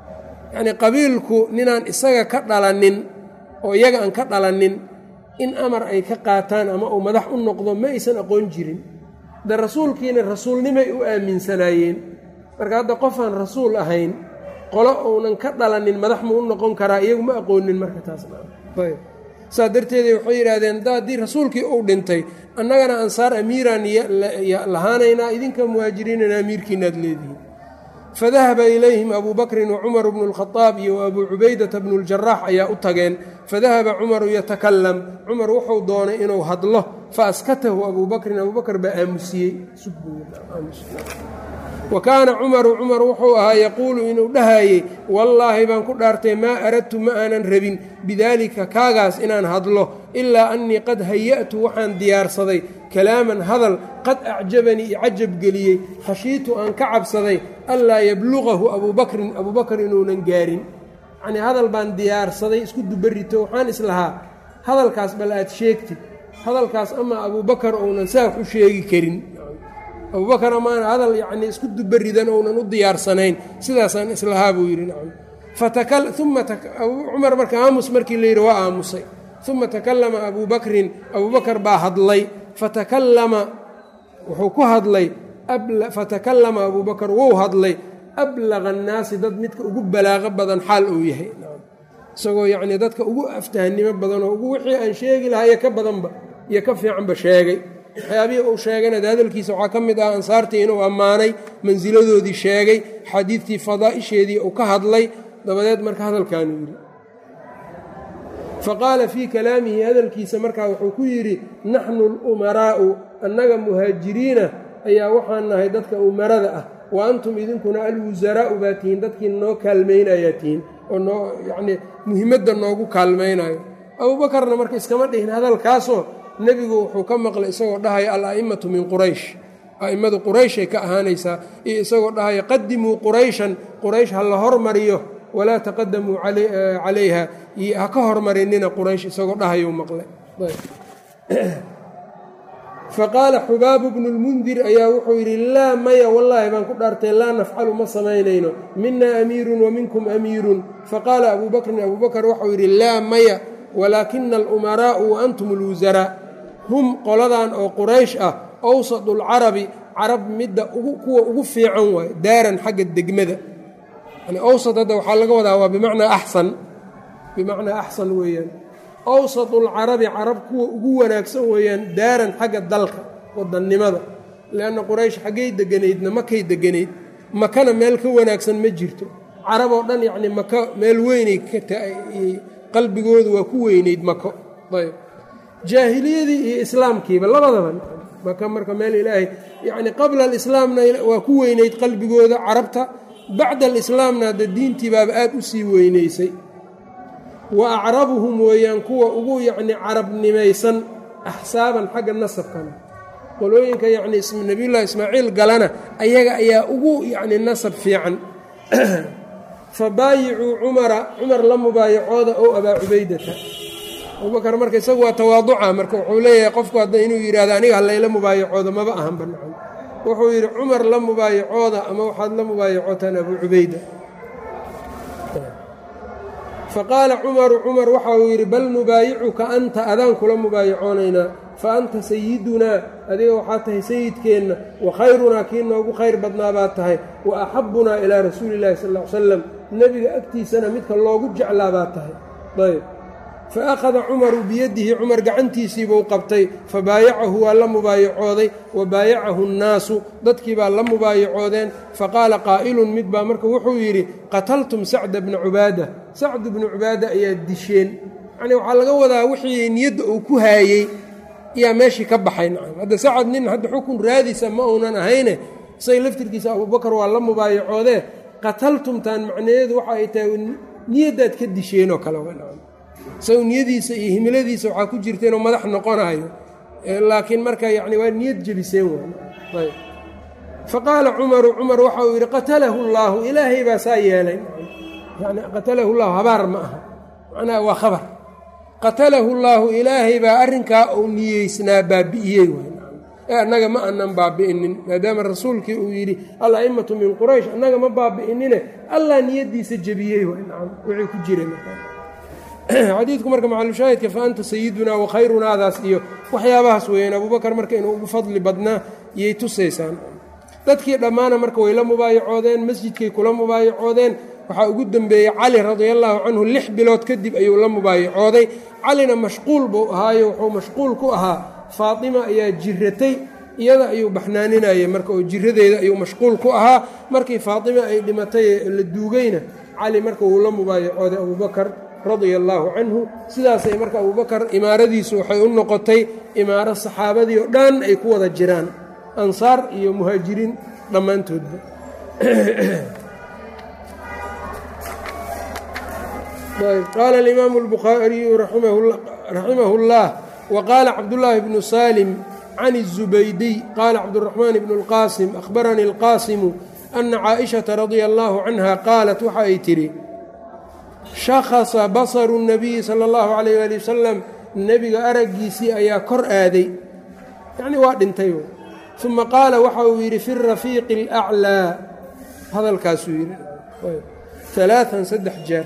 yacnii qabiilku ninaan isaga ka dhalanin oo iyaga aan ka dhalanin in amar ay ka qaataan ama uu madax u noqdo ma aysan aqoon jirin de rasuulkiina rasuulnimay u aaminsanaayeen marka hadda qofaan rasuul ahayn qolo uunan ka dhalanin madax ma u noqon karaa iyagu ma aqoonin marka taasayb saa darteeda waxay yidhaahdeen da haddii rasuulkii uu dhintay annagana ansaar amiiraan lahaanaynaa idinka muhaajiriinana amiirkiinaad leedihiin fadahaba ilayhim abuu bakrin wacumar bnu lkhadaab iyo abuu cubaydata bnu ljaraax ayaa u tageen fadahaba cumaru yatakalam cumar wuxuu doonay inuu hadlo faaskatahu abuu bakrin abuu bakr baa aamusiyey wa kaana cumaru cumar wuxuu ahaa yaquulu inuu dhahayey wallaahi baan ku dhaartay maa aradtu ma aanan rabin bidaalika kaagaas inaan hadlo ilaa annii qad haya'tu waxaan diyaarsaday kalaaman hadal qad acjabanii i cajab geliyey khashiitu aan ka cabsaday anlaa yabluqahu abuu bakrin abuu bakr inuunan gaarin yacnii hadal baan diyaarsaday isku dubarito waxaan islahaa hadalkaas bal aad sheegtid hadalkaas ama abuu bakar ounan saax u sheegi karin abubakar amaan hadal yacnii isku dubaridan ounan u diyaarsanayn sidaasaan islahaa buu yidhi nacam uma cumar marka aamus markii la yidhi waa aamusay uma takallama abuu bakrin abuu bakar baa hadlay fatakallama wuxuu ku hadlay fatakallama abuu bakar wou hadlay ablaqa annaasi dad midka ugu balaaqo badan xaal uu yahay isagoo yacnii dadka ugu aftahnimo badan oo ugu wixii aan sheegi lahaa iyo ka badanba iyo ka fiicanba sheegay waxyaabihii uu sheegayna de hadalkiisa waxaa ka mid ah ansaartii inuu ammaanay mansiladoodii sheegay xadiidtii fadaa'isheedii uu ka hadlay dabadeed marka hadalkaanu yidhi fa qaala fii kalaamihi hadalkiisa markaa wuxuu ku yidhi naxnu alumaraa'u annaga muhaajiriina ayaa waxaan nahay dadka umarada ah wa antum idinkuna alwusaraa'u baa tihiin dadkii noo kaalmaynayaa tihiin oo noo yacnii muhimadda noogu kaalmaynayo abuubakarna marka iskama dhihin hadalkaasoo nebigu wuxuu ka maqlay isagoo dhahaya al-a'immatu min quraysh a'immadu qurayshay ka ahaanaysaa iyo isagoo dhahaya qadimuu qurayshan quraysh ha la hormariyo walaa taqadamuu calayha ha ka hormarinina quraysh isagoo dhahayuu maqlay faqaala xubaabu bnu lmundir ayaa wuxuu yidhi laa maya wallaahi baan ku dhaartay laa nafcalu ma samaynayno mina amiirun wa minkum amiirun faqaala abuu bakrin abuu bakar waxau yidhi laa maya walaakina alumaraa'u wa antum alwusaraa hum qoladan oo quraysh ah awsadu lcarabi carab midda kuwa ugu fiican waaye daaran xagga degmada yani awsad hadda waxaa laga wadaa waa bimacnaa axsan bimacnaa axsan weeyaan awsadu lcarabi carab kuwa ugu wanaagsan weeyaan daaran xagga dalka wadannimada leanna quraysh xaggay deganaydna makay deganayd makana meel ka wanaagsan ma jirto carab oo dhan yacni maka meel weynay qalbigoodu waa ku weynayd mako ayb jaahiliyadii iyo islaamkiiba labadaba maka marka meel ilaahay yacni qabla alislaamna waa ku weynayd qalbigooda carabta bacda alislaamna hadda diintii baaba aad u sii weynaysay wa acrabuhum weeyaan kuwa ugu yacni carabnimaysan axsaaban xagga nasabkana qolooyinka yacni nabiyullahi ismaaciil galana ayaga ayaa ugu yacni nasab fiican fabaayicuu cumara cumar la mubaayacooda ow abaa cubaydata abubakar marka isagu waa tawaaduca marka wuxuu leeyahay qofku hadda inuu yidhahdo aniga halayla mubaayacooda maba ahan banaan wuxuu yidhi cumar la mubaayacooda ama waxaad la mubaayacootaan abuu cubayda faqaala cumaru cumar waxa uu yidhi bal nubaayicuka anta adaan kula mubaayacoonaynaa fa anta sayidunaa adiga waxaa tahay sayidkeenna wa khayrunaa kii noogu khayr badnaa baad tahay wa axabbunaa ilaa rasuuli illahi sal ll ly slam nebiga agtiisana midka loogu jeclaa baad tahay ayb fa akhada cumaru biyadihi cumar gacantiisiibuu qabtay fa baayacahu waa la mubaayacooday wa baayacahu nnaasu dadkii baa la mubaayacoodeen faqaala qaa'ilun mid baa marka wuxuu yidhi qataltum sacda bna cubaada sacdu bnu cubaada ayaad disheen yacnii waxaa laga wadaa wixii niyadda uu ku haayey ayaa meeshii ka baxay nacam hadda sacad nin hadda xukun raadisa ma uunan ahayne say laftirkiisa abuubakar waa la mubaayacoodee qataltumtaan macnaheedu waxa ay tahay niyaddaad ka disheenoo kale nacam isagu niyadiisa iyo himiladiisa waxaa ku jirta inuu madax noqonayo laakiin marka yani waa niyad jebiseen waay faqaala cumaru cumar waxa uu yidhi qatalahu llaahu ilaahay baa saa yeelay yani qatalahu llahu habaar ma aha macnaha waa khabar qatalahu llaahu ilaahay baa arrinkaa uu niyeysnaa baabi'iyey ee annaga ma aanan baabi'inin maadaama rasuulkii uu yidhi al a'immatu min quraysh annaga ma baabi'inine allah niyaddiisa jebiyey wixii ku jira xadiidku marka macalushaahidka fa anta sayidunaa wa khayrunaadaas iyo waxyaabahaas weeyaan abuubakar marka inuu ugu fadli badnaa yay tusaysaan dadkii dhammaana marka way la mubaayacoodeen masjidkay kula mubaayacoodeen waxaa ugu dembeeyey cali radiallaahu canhu lix bilood kadib ayuu la mubaayacooday calina mashquul buu ahaayo wuxuu mashquul ku ahaa faatima ayaa jiratay iyada ayuu baxnaaninayay marka oo jiradeeda ayuu mashquul ku ahaa markii faatima ay dhimatay la duugayna cali marka wuu la mubaayacooday abuubakar radia allaahu canhu sidaasay marka abuubakar imaaradiisu waxay u noqotay imaaro saxaabadii oo dhan ay ku wada jiraan ansaar iyo muhaajiriin dhammaantoodba qaala alimaamu اlbukhaariyu raximahu اllah waqaala cabdullaahi bnu salim can الzubaydiy qaala cabduraxmaan bnu اlqaasim ahbaranii اlqaasimu ana caaئishaةa radia allahu canha qaalat waxa ay tidhi shakhasa basaru الnabiyi salى اllahu alayh ali wasalam nebiga araggiisii ayaa kor aaday yacni waa dhintay uma qaala waxa uu yidhi fi rafiiqi اlأclىa hadalkaasuu yidhi alaaan saddex jeer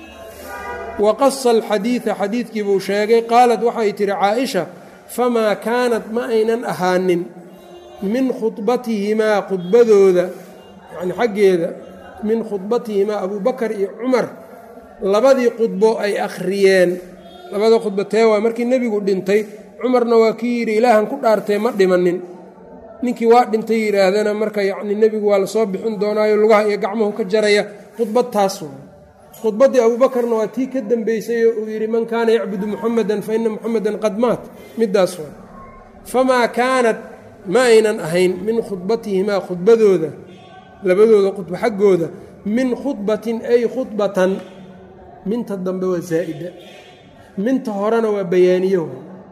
waqasa alxadiida xadiidkii buu sheegay qaalat waxay tihi caaisha famaa kaanat ma aynan ahaanin min khudbatihimaa khudbadooda yani xaggeeda min khudbatihimaa abubakar iyo cumar labadii khudbo ay akhriyeen labada khudbo tee waa markii nebigu dhintay cumarna waa kii yidhi ilaahan ku dhaartee ma dhimanin ninkii waa dhintay yidhaahdana marka yacni nebigu waa lasoo bixin doonaayo lugaha iyo gacmuhu ka jaraya khudbad taas waa khudbaddii abuubakarna waa tii ka dambeysay oo uu yidhi man kaana yacbudu muxamedan fa ina muxamedan qad maat middaas waa famaa kaanat ma aynan ahayn min khudbatihimaa khudbadooda labadooda khudbo xaggooda min khudbatin ay khudbatan minta dambe waa zaa'ida minta horena waa bayaaniye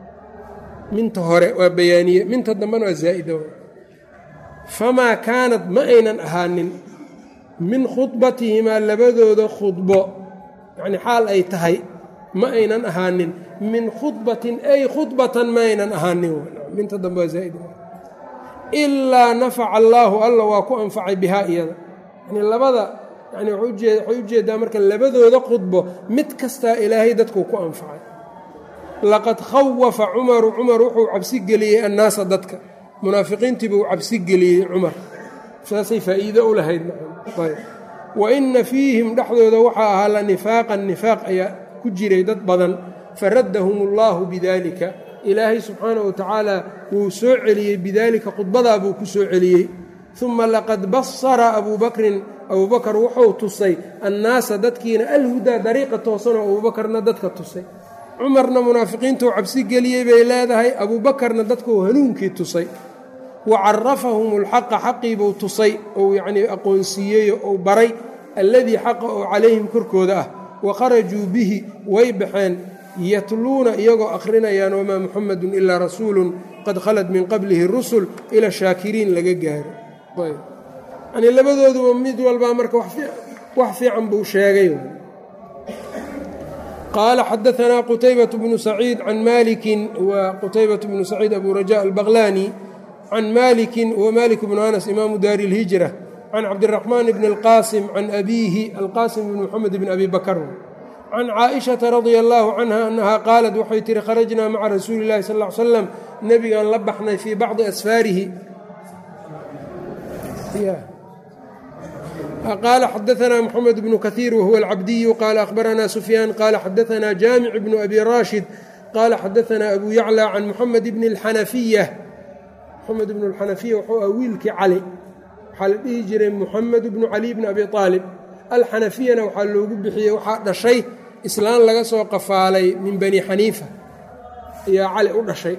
minta hore waa bayaaniye minta dambena waa zaa'ida famaa kaanat ma aynan ahaanin min khudbatihimaa labadooda khudbo yacni xaal ay tahay ma aynan ahaanin min khudbatin ay khudbatan ma aynan ahaanin minta dambe waa zaa'id ilaa nafaca allaahu alla waa ku anfacay bihaa iyada yani labada yani waxay ujeedaa marka labadooda khudbo mid kastaa ilaahay dadkuu ku anfacay laqad khawafa cumaru cumar wuxuu cabsi geliyey annaasa dadka munaafiqiintii buu cabsi geliyey cumar saasay faa'iido u lahayd wa inna fiihim dhexdooda waxaa ahaa la nifaaqan nifaaq ayaa ku jiray dad badan faraddahum allaahu bidaalika ilaahay subxaana wa tacaala wuu soo celiyey bidaalika khudbadaa buu ku soo celiyey uma laqad basara abuu bakrin abuubakar wuxuu tusay annaasa dadkiina alhudaa dariiqa toosanoo abuubakarna dadka tusay cumarna munaafiqiintuu cabsi geliyey bay leedahay abuubakarna dadkuu hanuunkii tusay wa carafahum alxaqa xaqiibuu tusay ou yacnii aqoonsiiyeyo ou baray alladii xaqa oo calayhim korkooda ah wa kharajuu bihi way baxeen yatluuna iyagoo akhrinayaan wamaa muxamedun ilaa rasuulun qad khalad min qablihi rusul ila shaakiriin laga gaaro yanii labadooduba mid walbaa marka wax fiican buu sheegay qaala xadaanaa qutaybaة bnu saciid can maliki wa qutaybaة bnu saciid abu raja albaqlani can maliki wmalik bnu anas imaamu daari اlhijra can cabdiraxmaan bn اlqaasim can abiihi alqaasim bn mxamed bn abi bakr can caaئiشhaةa radia allahu canha annaha qaalat waxay tihi kharajnaa maca rasuuli اllahi sal ly slam nebigaan la baxnay fii bacdi asfaarihi qaala xadaanaa mxamed bnu kahiir wahuwa alcabdiyu qaala ahbaranaa sufyaan qaala xadaanaa jaamic bnu abi raashid qaala xadaanaa abu yaclى can muxamed bni اlxanafiya muxamed bnu اlxanafiya wuxuu ah wiilkii cali waxaa la dhihi jiray muxamed bnu cali bni abi aalib alxanafiyana waxaa loogu bixiyey waxaa dhashay islaan laga soo qafaalay min bani xaniifa ayaa cali u dhashay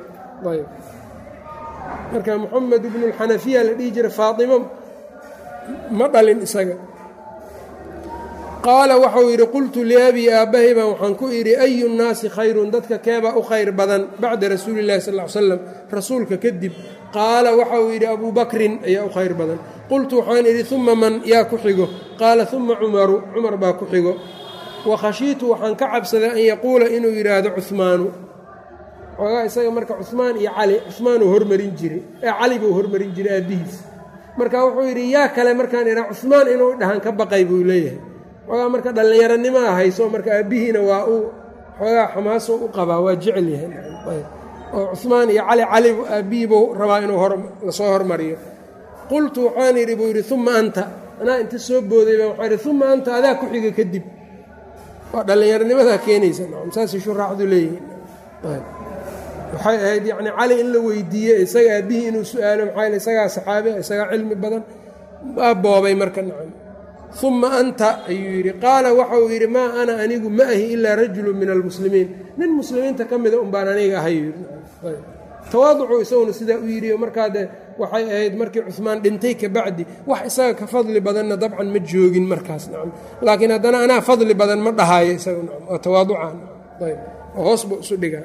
marka muxamed bnu اlxanafiya la dhihi jiray faaimo ma dhalin isaga qaala waxau yidhi qultu liabii aabbahay baan waxaan ku idhi ayu nnaasi khayrun dadka keebaa u khayr badan bacda rasuuli illahi sal l slam rasuulka kadib qaala waxauu yidhi abuu bakrin ayaa u khayr badan qultu waxaan idhi uma man yaa ku xigo qaala uma cumaru cumar baa ku xigo wa khashiitu waxaan ka cabsaday an yaquula inuu yidhaahdo cuhmaanu xoogaa isaga marka cumaan iyo cali cumaanuu hormarin jiray ee cali buu hormarin jiray aabbihiis marka wuxuu yidhi yaa kale markaan idhaa cumaan inuu dhahan ka baqay buu leeyahay xoogaa marka dhallinyaronimaa hayso marka aabbihiina waa uu xoogaa xamaaso u qabaa waa jecel yahay oo cumaan iyo cali cali aabbihii buu rabaa inuu lasoo hormariyo qultu waxaan yidhi buu yidhi uma anta anaa inta soo boodayba waxaa yidhi uma anta adaa ku xiga kadib waa dhallinyaronimadaa keenaysa saasay shuraaxdu leeyihiin waxay ahayd yacni cali in la weydiiye isaga aabbihii inuu su-aalo maxaa isagaa saxaabi isagaa cilmi badan waa boobay marka nacam uma anta ayuu yidhi qaala waxa uu yidhi maa ana anigu ma ahi ilaa rajulu min almuslimiin nin muslimiinta ka mida un baan aniga ahay tawaaducu isaguna sidaa u yidhi markaa de waxay ahayd markii cumaan dhintay kabacdi wax isaga ka fadli badanna dabcan ma joogin markaas nacam laakiin haddana anaa fadli badan ma dhahaayo isaga nacam waa tawaaducan ayb oo hoos buu isu dhigaa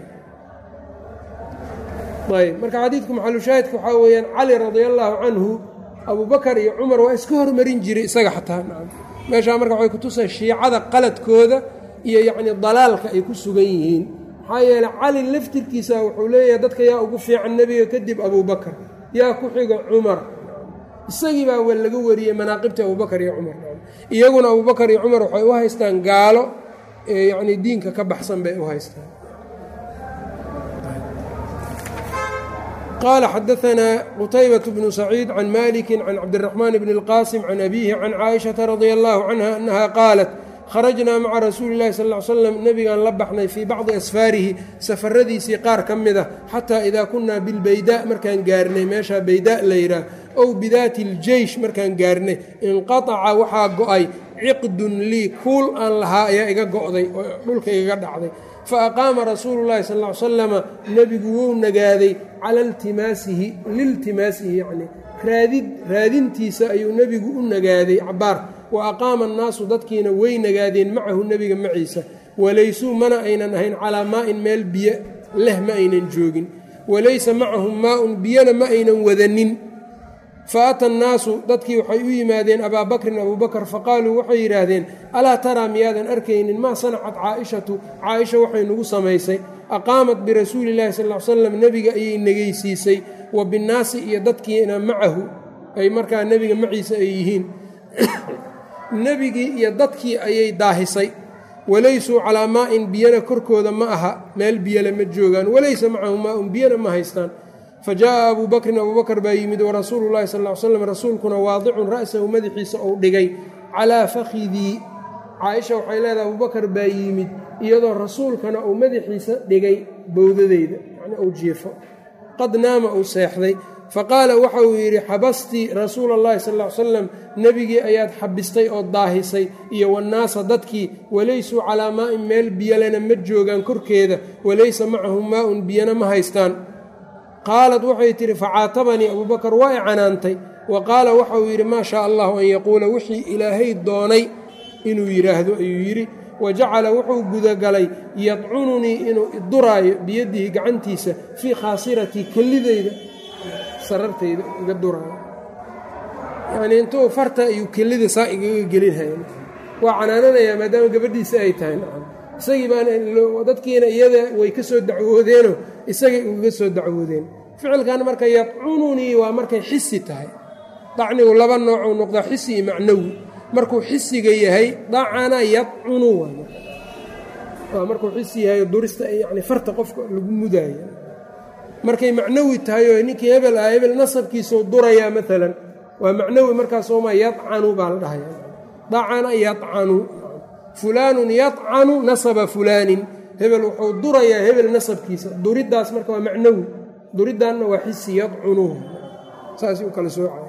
ayb marka xadiidku maxalushaahidka waxaa weeyaan cali radia allaahu canhu abubakar iyo cumar waa iska hormarin jiray isaga xataa nacam meeshaa marka waxay kutusay shiicada qaladkooda iyo yacni dalaalka ay ku sugan yihiin maxaa yeeley cali laftirkiisa wuxuu leeyahay dadka yaa ugu fiican nebiga kadib abubakar yaa ku xiga cumar isagii baa laga wariyey manaaqibta abubakar iyo cumar iyaguna abubakar iyo cumar waxay u haystaan gaalo yacni diinka ka baxsan bay u haystaan qال xdثna qتyبة بن سعيid عن mالك عن cبدالرحمن بن الqاسم عن أbيه عن cائشhaةa رضي الله عنها أنها qاaلت kharajnaa maca rasuuli اllahi sal ly slam nebigaan la baxnay fii bacdi asfaarihi safaradiisii qaar ka mid a xataa idaa kunaa bilbaydaa markaan gaarnay meeshaa baydaa la yidhaah ow bidaati اljeysh markaan gaarnay inqataca waxaa go-ay ciqdun lii kuul aan lahaa ayaa iga go'day oo dhulka igaga dhacday faaqaama rasuulu llahi sal ly salama nebigu wou nagaaday cala iltimaasihi liltimaasihi yacni raadid raadintiisa ayuu nebigu u nagaaday cabaar wa aqaama annaasu dadkiina way nagaadeen macahu nebiga maciisa walaysuu mana aynan ahayn calaa maa'in meel biyo leh ma aynan joogin walaysa macahum maa-un biyona ma aynan wadanin fa ata annaasu dadkii waxay u yimaadeen abaa bakrin abuubakar faqaaluu waxay yidhaahdeen alaa taraa miyaadan arkaynin maa sanacat caa'ishatu caaisha waxay nagu samaysay aqaamat birasuuli illahi sal l slam nebiga ayay negeysiisay wa binnaasi iyo dadkiina macahu ay markaa nebiga maciisa ay yihiin nebigii iyo dadkii ayay daahisay walaysuu calaa maa'in biyana korkooda ma aha meel biyale ma joogaan walaysa macahu maa-un biyana ma haystaan fa jaa'a abuu bakrin abuubakar baa yimid warasuulu llahi sal ly slam rasuulkuna waadicun ra'sahu madaxiisa ou dhigay calaa fakhidii caaisha waxay leedahay abubakar baa yimid iyadoo rasuulkana uu madaxiisa dhigay bowdadeyda yacni uu jiifo qad naama uu seexday faqaala waxa uu yidhi xabastii rasuula allahi sal ly slam nebigii ayaad xabistay oo daahisay iyo wannaasa dadkii walaysuu calaa maa'in meel biyalena ma joogaan korkeeda walaysa macahum maa-un biyana ma haystaan qaalad waxay tidhi facaatabanii abuubakar waa i canaantay wa qaala waxa uu yidhi maa shaa allahu an yaquula wixii ilaahay doonay inuu yidhaahdo ayuu yidhi wa jacala wuxuu gudagalay yadcununii inuu iduraayo biyadihi gacantiisa fii khaasiratii kellideyda sarartayda iga duraayo yacnii intuu farta ayuu kellida saa igaga gelinhaya waa canaananayaa maadaama gabadhiisa ay tahay nacam isagii baan dadkiina iyada way ka soo dacwoodeenoo isagay ugaga soo dacwoodeen ficilkan marka yadcununii waa markay xisi tahay dacnigu laba noocuu noqdaa xisi iyo macnawi markuu xisiga yahay dacana yadcunu waa markuu xisi yahay durista yani farta qofka lagu mudaayo markay macnawi tahay oo ninkii hebel ah hebel nasabkiisau durayaa maalan waa macnawi markaasoma yadcanu baa la dhahaya dacana yadcanu fulaanun yadcanu nasaba fulaanin hebel wuxuu durayaa hebel nasabkiisa duriddaas marka waa macnawi duriddaanna waa xisi yadcunuhu saas u kala soocaya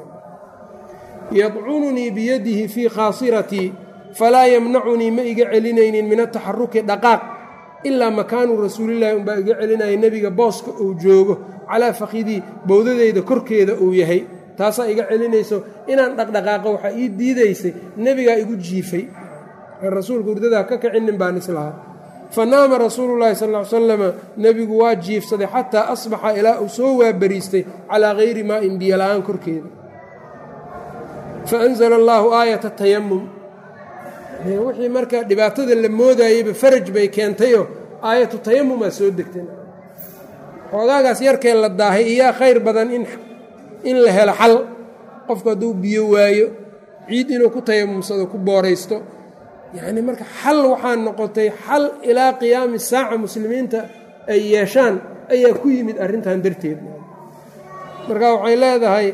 yadcununii biyadihi fii khaasiratii falaa yamnacunii ma iga celinaynin min ataxaruki dhaqaaq ilaa makaanu rasuulillahi unbaa iga celinaya nebiga booska uu joogo calaa fakidii bowdadeyda korkeeda uu yahay taasaa iga celinayso inaan dhaqdhaqaaqo waxaa ii diidaysay nebigaa igu jiifay rasuulka hurdadaa ka kicinin baan islahaa fa naama rasuulu llaahi sal ly salama nebigu waa jiifsaday xataa asbaxa ilaa uu soo waabariistay calaa hayri maa'in biyola-aan korkeeda fa anzala allaahu aayata tayamum wixii marka dhibaatada la moodayeyba faraj bay keentayoo aayatu tayamumaa soo degtay xoogaagaas yarkee la daahay iyaa khayr badan in in la helo xal qofku hadduu biyo waayo ciid inuu ku tayamumsado ku booraysto yacni marka xal waxaa noqotay xal ilaa qiyaami saaca muslimiinta ay yeeshaan ayaa ku yimid arrintan darteed marka waxay leedahay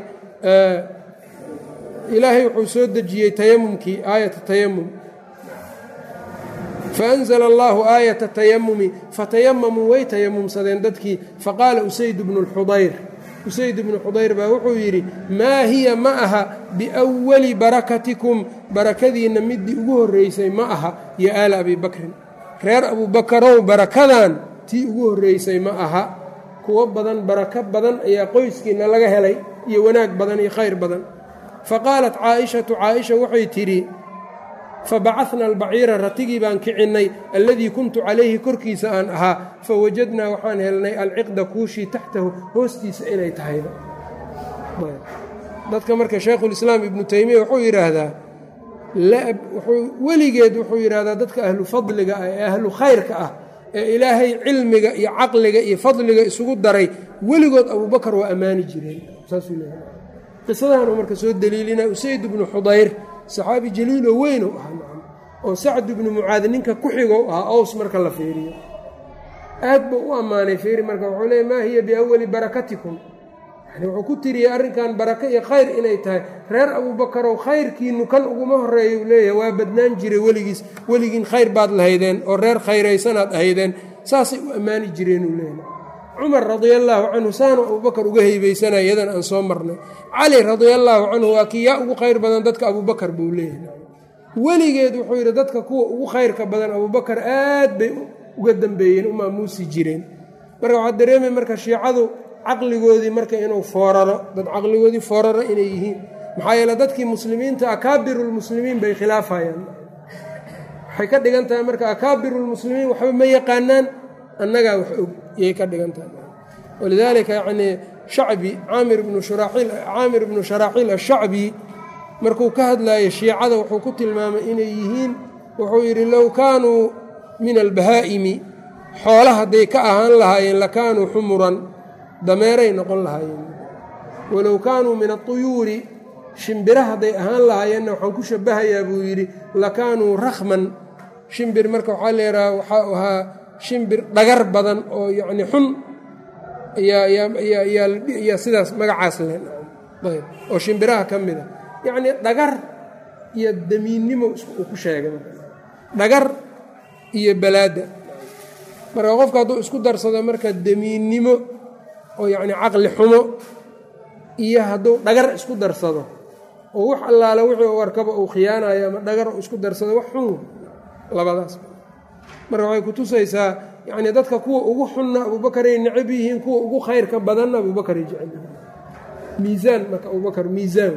ilaahay wuxuu soo dejiyey tayamumkii aayata tayamum faanzla allahu aayata tayamumi fatayamamuu way tayamumsadeen dadkii faqaala usayd bnu lxudayr usayd bnu xudayr baa wuxuu yidhi maa hiya ma aha biwali barakatikum barakadiinna midii ugu horreysay ma aha yo aala abi bakrin reer abubakarow barakadan tii ugu horreysay ma aha kuwo badan barako badan ayaa qoyskiinna laga helay iyo wanaag badan iyo khayr badan faqaalat caaishatu caaisha waxay tidhi fabacadna albaciira ratigii baan kicinnay alladii kuntu calayhi korkiisa aan ahaa fawajadnaa waxaan helnay alciqda kuushii taxtahu hoostiisa inay tahayba dadka marka shaykhulislaam ibnu teymiya wuxuu yidhaahdaa weligeed wuxuu yidhaahdaa dadka ahlu fadliga ah ee ahlu khayrka ah ee ilaahay cilmiga iyo caqliga iyo fadliga isugu daray weligood abuubakar waa ammaani jireen saasuu leeyahay qisadaanuu marka soo deliilina usayd bnu xudayr saxaabi jaliiloo weyn u ahaa oo sacd ibnu mucaad ninka ku xigou ahaa ows marka la fiiriyo aad buu u ammaanay fiiri marka wuxuu leey maa hiya biawali barakatikum yani wuxuu ku tiriyey arrinkan barako iyo khayr inay tahay reer abuubakarow khayrkiinu kan uguma horeeya uu leeyahay waa badnaan jiray weligiis weligiin khayr baad lahaydeen oo reer khayraysanaad ahaydeen saasay u ammaani jireen uu leeyahay cumar radia allaahu canhu saanu abubakar uga heybaysanaya iyadan aan soo marnay cali radia allaahu canhu waa kii yaa ugu khayr badan dadka abuubakar buu leeyahay weligeed wuxuu yidhi dadka kuwa ugu khayrka badan abuubakar aad bay uga dambeeyeen u maamuusi jireen marka waxaa dareemay marka shiicadu caqligoodii marka inuu fooraro dad caqligoodii fooraro inay yihiin maxaa yeele dadkii muslimiinta akaabirulmuslimiin bay khilaafayaan waxay ka dhigan tahay marka akaabirulmuslimiin waxba ma yaqaanaan annagaa wax og yay ka dhigan tahay walidaalika yacnii shacbi caamir ibnu shuraaxiil caamir ibnu sharaaxiil ashacbi markuu ka hadlayo shiicada wuxuu ku tilmaamay inay yihiin wuxuu yidhi low kaanuu min albahaa'imi xoola hadday ka ahaan lahaayeen lakaanuu xumuran dameeray noqon lahaayeen walow kaanuu min aطuyuuri shimbira hadday ahaan lahaayeenna waxaan ku shabahayaa buu yidhi lakaanuu rakhman shimbir marka waxaa leedaha waxaa ahaa shimbir dhagar badan oo yacni xun yaa sidaas magacaas leh ayb oo shimbiraha ka mid a yacnii dhagar iyo damiinnimo uu ku sheegay dhagar iyo balaada marka qofka hadduu isku darsado marka damiinnimo oo yacni caqli xumo iyo hadduu dhagar isku darsado oo wax allaale wixii warkaba uu khiyaanayo ama dhagar uu isku darsado wax xun labadaas marka waxay ku tusaysaa yacnii dadka kuwa ugu xunna abuubakaray necab yihiin kuwa ugu khayrka badanna abuubakaray jecel yihiin miisaan marka abubakar miisaan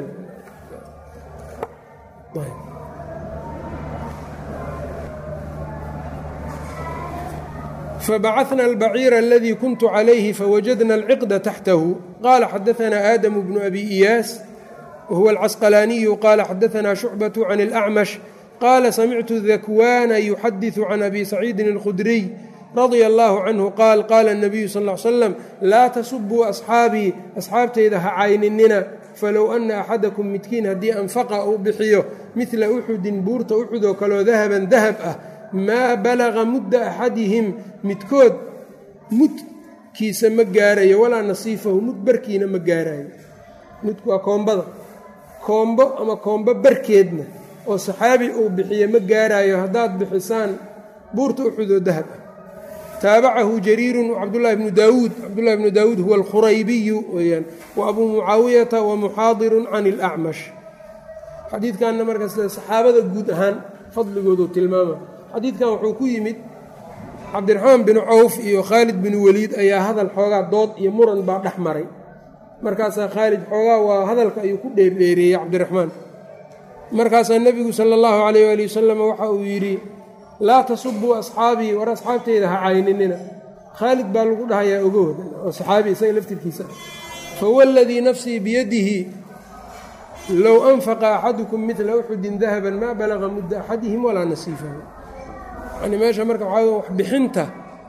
fbacثna الbacيir اladي kunt عlayhi fawajadna الciqda taxtahu qala xadaثna aadamu bnu abi iyaas whuwa اlcasqalaaniyu qala xadaثna shucbaة can اlأcmash qala samictu dakwana yuxadiثu can abi saciidin اlkhudriy radia اllahu canhu qaal qaala الnabiyu sal ا ly slam laa tasubuu asxaabii asxaabtayda ha cayninina falow ana axadakum midkiin haddii anfaqa uu bixiyo midla uxudin buurta uxud oo kaleo dahaban dahab ah maa balaga mudda axadihim midkood mudkiisa ma gaarayo walaa nasiifahu mud barkiina ma gaarayo mudku waa koombada koombo ama koombo barkeedna oo saxaabi uu bixiyo ma gaaraayo haddaad bixisaan buurta uxud oo dahab ah taabacahu jariirun cabdulahi bnu daawuud cabdullahi bnu daawuud huwa alkhuraybiyu weyaan wa abuu mucaawiyata wa muxaadirun can ilacmash xadiidkanna marka sida saxaabada guud ahaan fadligoodu tilmaama xadiidkan wuxuu ku yimid cabdiraxmaan binu cawf iyo khaalid binu weliid ayaa hadal xoogaa dood iyo muran baa dhex maray markaasaa khaalid xoogaa waa hadalka ayuu ku dheerdheereeyey cabdiraxmaan markaasaa nebigu sala allahu calayh waali wasalam waxa uu yidhi laa tasubuu asxaabii war asxaabteyda ha cayninina khaalid baa lagu dhahayaa ogowda oo saxaabi isaga laftirkiisa fawladii nafsii biyadihi low anfaqa axadukum midla uxudin dahaban maa balaga mudda axadihim walaa nasiifahu yani meesha marka waxaa wax bixinta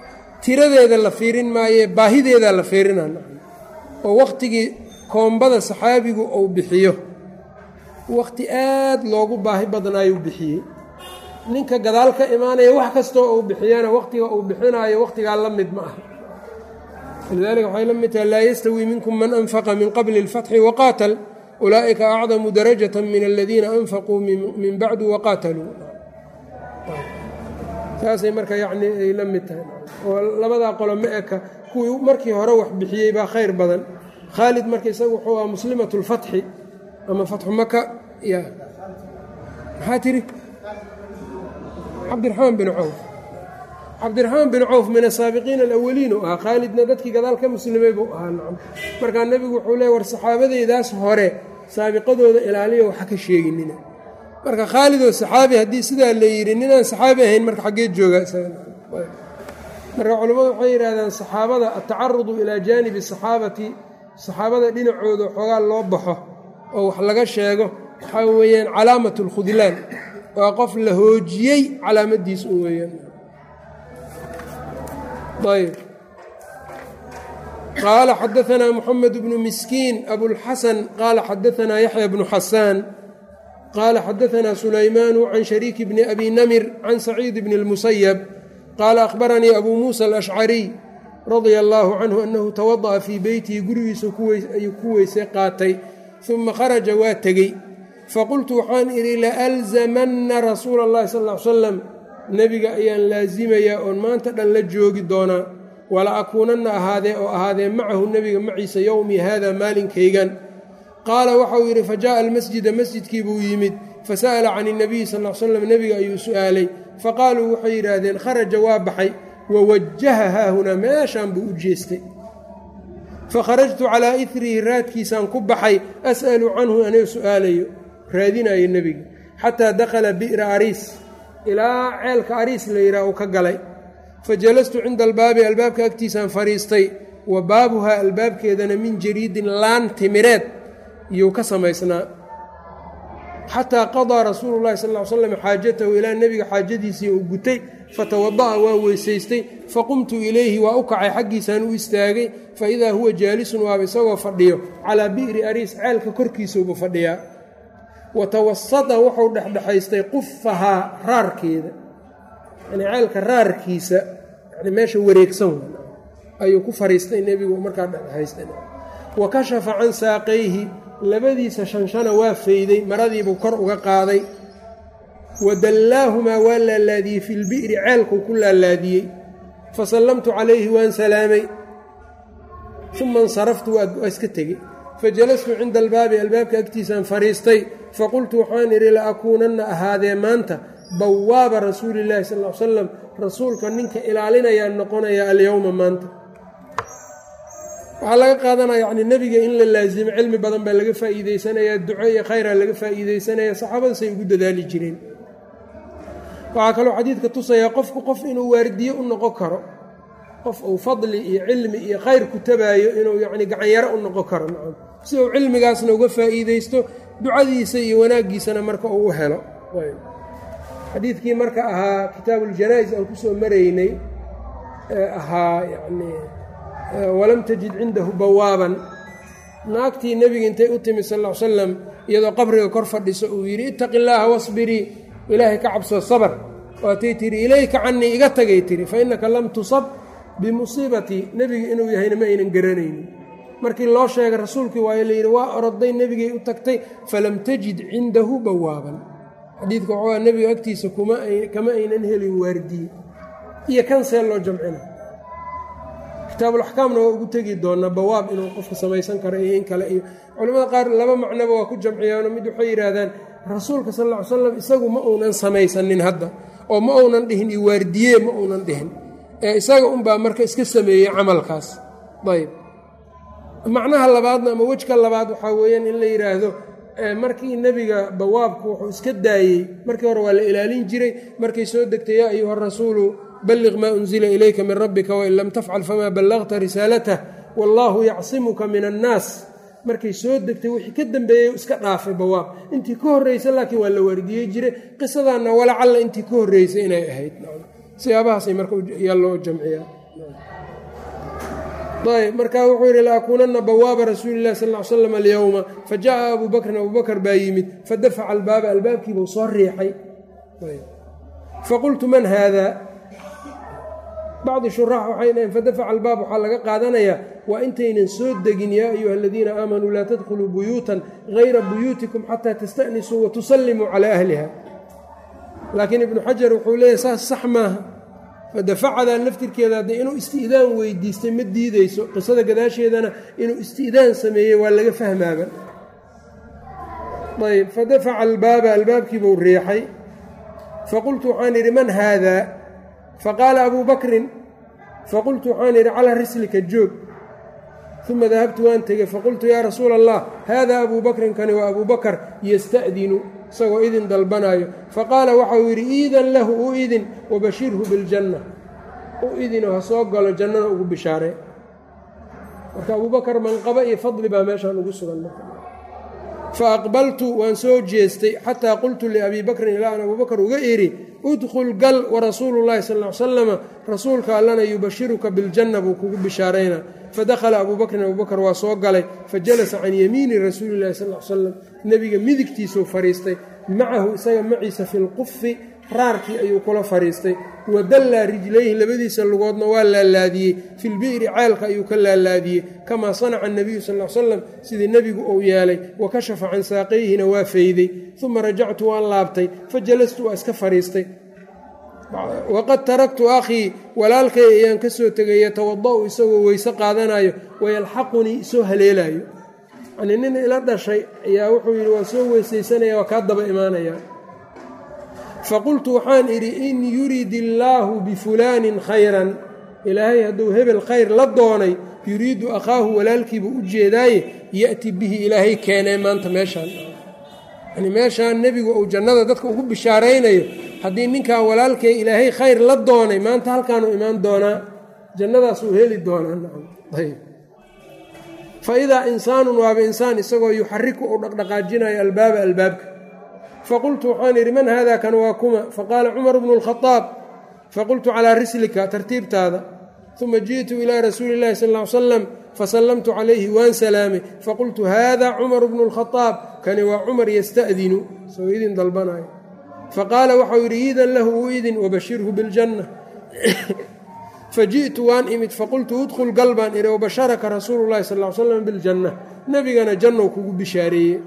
tiradeeda la fiirin maaye baahideedaa la fiirinaa oo wakhtigii koombada saxaabigu uu bixiyo wakhti aad loogu baahi badnaayuu bixiyey ninka gadaal ka imaanaya wax kastoo uu bixiyana wakhtiga uu bixinaayo wakhtigaa la mid ma aha lidalika waxay la mid tahay laa yastawii minkum man anfaqa min qabli اlfatxi waqaatal ulaa'ika acdamu darajata min aladiina anfaquu min bacdu waqaataluu saasay marka yacni ay la mid tahay oo labadaa qolo ma eka kuwii markii hore wax bixiyey baa khayr badan khaalid marka isagu wuxuu aha muslimat اlfatxi ama fatxu maka ya maxaa tiri cabdiraxmaan bin cawf cabdiraxmaan bin cawf min asaabiqiina alawaliin u ahaa khaalidna dadkii gadaal ka muslimay buu ahaa nacam markaa nebigu wuxuu leey war saxaabadeydaas hore saabiqadooda ilaaliya waxa ka sheeginina marka khaalidoo saxaabi haddii sidaa la yidhi ninaan saxaabi ahayn marka xaggee jooga marka culammadu waxay yidhahdaan saxaabada atacarudu ilaa jaanibi saxaabati saxaabada dhinacooda xoogaa loo baxo oo wax laga sheego waxaa weeyaan calaamat اlkhudlaan waa qof la hoojiyey calaamadiis u weeyaan ayb qaala xadaanaa moxamed bnu miskiin abulxasan qaala xadaanaa yaxya bnu xasaan qaala xadaanaa sulaymaanu can shariiki bni abi namir can saciid bni اlmusayab qaala akhbaranii abuu muusa alashcariy radia allaahu canhu annahu tawada'a fii beytihi gurigiisa ayuu ku weysay qaatay uma kharaja waa tegey faqultu waxaan idhi laalzamanna rasuula اllahi sal ll ly salam nebiga ayaan laasimayaa oon maanta dhan la joogi doonaa wala akuunanna ahaadee oo ahaadee macahu nebiga maciisa yowmii haada maalinkaygan qaala waxauu yidhi fajaءa almasjida masjidkii buu yimid fasa'ala can اnabiyi sal l slam nebiga ayuu su'aalay faqaaluu waxay yidhaahdeen kharaja waa baxay wawajaha haahunaa meeshaan buu u jeestay fakharajtu calaa irihi raadkiisaan ku baxay as'alu canhu anoo su'aalayo raadinayo nebiga xataa dakhala bi'ra ariis ilaa ceelka ariis la yidhaah uu ka galay fa jalastu cinda albaabi albaabka agtiisaan fadhiistay wa baabuhaa albaabkeedana min jariidin laan timireed iyuu ka samaysnaa xataa qadaa rasuulu llahi sal ly slam xaajatahu ilaa nebiga xaajadiisii uu gutay fatawada'a waa weysaystay faqumtu ilayhi waa u kacay xaggiisaan u istaagay fa idaa huwa jaalisun waaba isagoo fadhiyo calaa bi'ri ariis ceelka korkiisuubu fadhiyaa wa tawasada wuxuu dhexdhexaystay qufahaa raarkeeda yani ceelka raarkiisa yani meesha wareegsan ayuu ku fariistay nebigu markaa dhexdhexaystay wa kashafa can saaqayhi labadiisa shanshana waa fayday maradiibuu kor uga qaaday wa dallaahumaa waa laalaadiyey fi lbi'ri ceelkuu ku laalaadiyey fa sallamtu calayhi waan salaamay uma insaraftu waa iska tegey fajalastu cinda albaabi albaabka agtiisaan fadhiistay faqultu waxaan idhi la akuunanna ahaadee maanta bawaaba rasuuli illaahi sal l salam rasuulka ninka ilaalinayaan noqonaya alyowma maanta waxaa laga qaadanaya yani nebiga in la laasimo cilmi badan baa laga faa'iideysanayaa duco iyo khayraa laga faa'iideysanaya saxaabadasay ugu dadaali jireen waxaa kaloo xadiidka tusayaa qofku qof inuu waardiye u noqon karo qof uu fadli iyo cilmi iyo khayr ku tabaayo inuu yacni gacanyaro u noqon karo nacam si uu cilmigaasna uga faa'iideysto ducadiisa iyo wanaaggiisana marka uu u helo xadiidkii marka ahaa kitaabuuljanaa-is aan ku soo maraynay ee ahaa yacnii walam tajid cindahu bawaaban naagtii nebiga intay u timi sal l salam iyadoo qabriga kor fadhiso uu yidhi ittaqi illaaha wasbirii ilaahay ka cabsoo sabr waatay tihi ilayka canii iga tagay tihi fa innaka lam tusab bimusiibatii nebiga inuu yahayna ma aynan garanaynin markii loo sheegay rasuulkii waayo layidhi waa oroday nebigay u tagtay falam tajid cindahu bawaaban xadiidka waxaa nebiga agtiisa kama aynan helin waardiye iyo kan see loo jamcina kitaabulaxkaamna waa ugu tegi doonaa bawaab inuu qofka samaysan karo iyo in kale iyo culimmada qaar laba macnoba waa ku jamciyaano mid waxay yidhaahdaan rasuulka sal ll ly slam isagu ma uunan samaysanin hadda oo ma uunan dhihin iyo waardiye ma uunan dhihin ee isaga unbaa marka iska sameeyey camalkaas ayb macnaha labaadna ama wejka labaad waxaa weeyaan in la yidhaahdo markii nebiga bawaabku wuxuu iska daayey markii hore waa la ilaalin jiray markay soo degtay yaa ayuha rasuulu balliq maa unzila ilayka min rabbika wain lam tafcal famaa ballaqta risaalatah wallaahu yacsimuka min annaas markay soo degtay wixii ka dambeeyey iska dhaafay bawaab intii ka horreysa laakiin waa la waardiyey jiray qisadaanna walacalla intii ka horreysay inay ahayd siyaabahaasay marka yaa loo jamciyaa ayb markaa wuxuu yidhi laakuunana bawaaba rasuuli lahi sal l slam alyowma fajaءa abu bakrin abu bakr baa yimid fadafaca albaaba albaabkiibuu soo riixay faqultu man haada bacdi shuraax waxay dhaheen fadafaca albaab waxaa laga qaadanayaa waa intaynan soo degin yaa ayuha aladiina aamanuu laa tadkhuluu buyuutan gayra buyuutikum xataa tastaأnisuu watusallimuu calaa ahliha laakiin ibnu xajar wuxuu leeyahy saas sax maaha fadafacadan laftirkeeda haddee inuu isti'daan weydiistay ma diideyso qisada gadaasheedana inuu isti'daan sameeyey waa laga fahmaaba ayb fadafaca albaaba albaabkiibuu riixay faqultu waxaan idhi man haada faqaala abuu bakrin faqultu waxaan idhi calaa rislika joog uma dahabtu waan tegey faqultu yaa rasuula allah haada abuu bakrin kani waa abuu bakar yasta'dinu isagoo idin dalbanaayo faqaala waxau yidhi iidan lahu u idin wabashirhu biljanna u idinoo ha soo galo jannana ugu bishaaree marka abuu bakar manqaba iyo fadli baa meeshaan ugu sugan fa aqbaltu waan soo jeestay xataa qultu liabii bakrin ilaa an abuu bakar uga idhi udkhul gal warasuulu llahi sal l salama rasuulka allana yubashiruka biljanna buu kugu bishaaraynaa fadakhala abuu bakrin abuu bakr waa soo galay fajalasa can yamiini rasuuli llahi sal l salam nebiga midigtiisuu fadhiistay macahu isaga maciisa fi lqufi raarkii ayuu kula fadhiistay wadallaa rijlayhi labadiisa lugoodna waa laalaadiyey filbi'ri ceelka ayuu ka laalaadiyey kamaa sanaca anabiyu sal l salam sidii nebigu uu yeelay wa kashafa can saaqayhina waa fayday uma rajactu waan laabtay fajalastu waa iska fadhiistay waqad taraktu akhii walaalkay ayaan ka soo tegay yatawada'u isagoo weyse qaadanayo wayalxaqunii isoo haleelayo yanii nin ila dhashay ayaa wuxuu yidhi waa soo weysaysanaya waa kaa daba imaanaya faqultu waxaan idhi in yurid illaahu bifulaanin khayran ilaahay hadduu hebel khayr la doonay yuriidu akhaahu walaalkiiba u jeedaaye ya'ti bihi ilaahay keenee maanta meeshaan yani meeshaan nebigu uu jannada dadka ugu bishaaraynayo haddii ninkan walaalkee ilaahay khayr la doonay maanta halkaanuu imaan doonaa jannadaasuu heli doonaa fa idaa insaanun waaba insaan isagoo yuxariku uu dhaqdhaqaajinayo albaaba albaabka faqultu waxaan idhi man haada kan waa kuma faqaala cumar bnu lkhadaab faqultu calaa rislika tartiibtaada uma ji'tu ilaa rasuuli illahi sal ll salam fasallamtu calayhi waan salaamay faqultu haada cumaru bnu lkhadaab kani waa cumar yasta'dinu isagoo idin dalbanayo faqaala waxau yidhi iidan lahu u idin wabashirhu biljanna faji'tu waan imid faqultu udkhul gal baan idhi wabasharaka rasuulu llahi sal l slam biljanna nebigana jannou kugu bishaareeye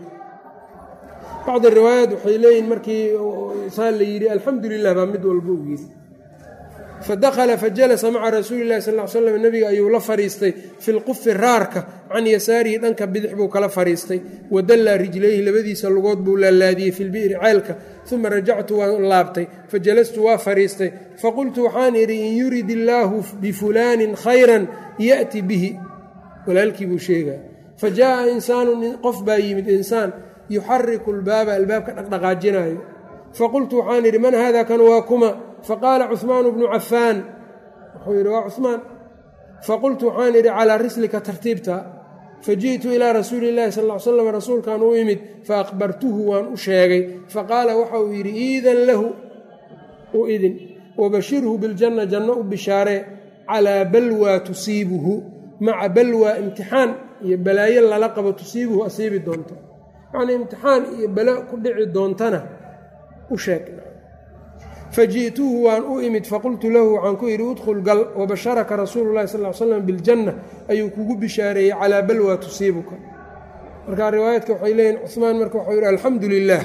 bacdi riwaayaat waxay leeyihin markii saa la yidhi alxamdu lilah baa mid walba u yidhi fadakhala fajalasa maca rasuuli llahi sal l slam nebiga ayuu la fadhiistay fi lqufi raarka can yasaarihi dhanka bidix buu kala fadhiistay wadallaa rijlayhi labadiisa lugood buu laalaadiyey fi lbi'ri ceelka uma rajactu waan laabtay fajalastu waa fadhiistay faqultu waxaan idhi in yurid illaahu bifulaanin khayran ya'ti bihi walaalkii buu sheegaya fajaءa insaanun qof baa yimid insaan yuxariku lbaaba albaabka dhaqdhaqaajinaayo faqultu waxaan idhi man hada kan waa kuma faqaala cuhmaanu bnu cafaan wuxuu yidhi waa cuhmaan faqultu waxaan idhi calaa rislika tartiibta faji'tu ilaa rasuuli illahi sal l slam rasuulkan u imid faaqbartuhu waan u sheegay faqaala waxa uu yidhi iidan lahu u idin wabashirhu biljanna janno u bishaaree calaa balwaa tusiibuhu maca balwaa imtixaan iyo balaayo lala qabo tusiibuhu asiibi doonto yacnii imtixaan iyo balo ku dhici doontana u sheeg faji'tuhu waan u imid faqultu lahu waxaan ku yidhi udkhul gal wabasharaka rasuulu llahi sal l slam biljanna ayuu kugu bishaareeyey calaa balwaa tusiibuka marka riwaayaadka waxay leeyihin cuhmaan marka waxuu yidhi alxamdu lilaah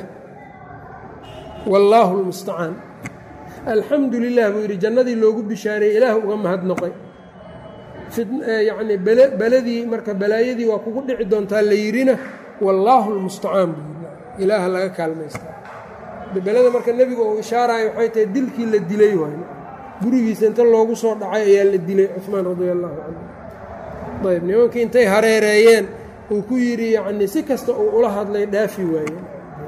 wallaahu lmustacaan alxamdu lilah buu yidhi jannadii loogu bishaareeyey ilaah uga mahadnoqay yacnii beladii marka balaayadii waa kugu dhici doontaa la yidhina wallaahu lmustacaan buu yidhi ilaaha laga kaalmaystaa belada marka nebigu uu ishaaraayo waxay tahay dilkii la dilay waay gurigiisa inta loogu soo dhacay ayaa la dilay cuhmaan radia allahu canhu ayb nimankii intay hareereeyeen uu ku yidhi yacnii si kasta uu ula hadlay dhaafi waayeen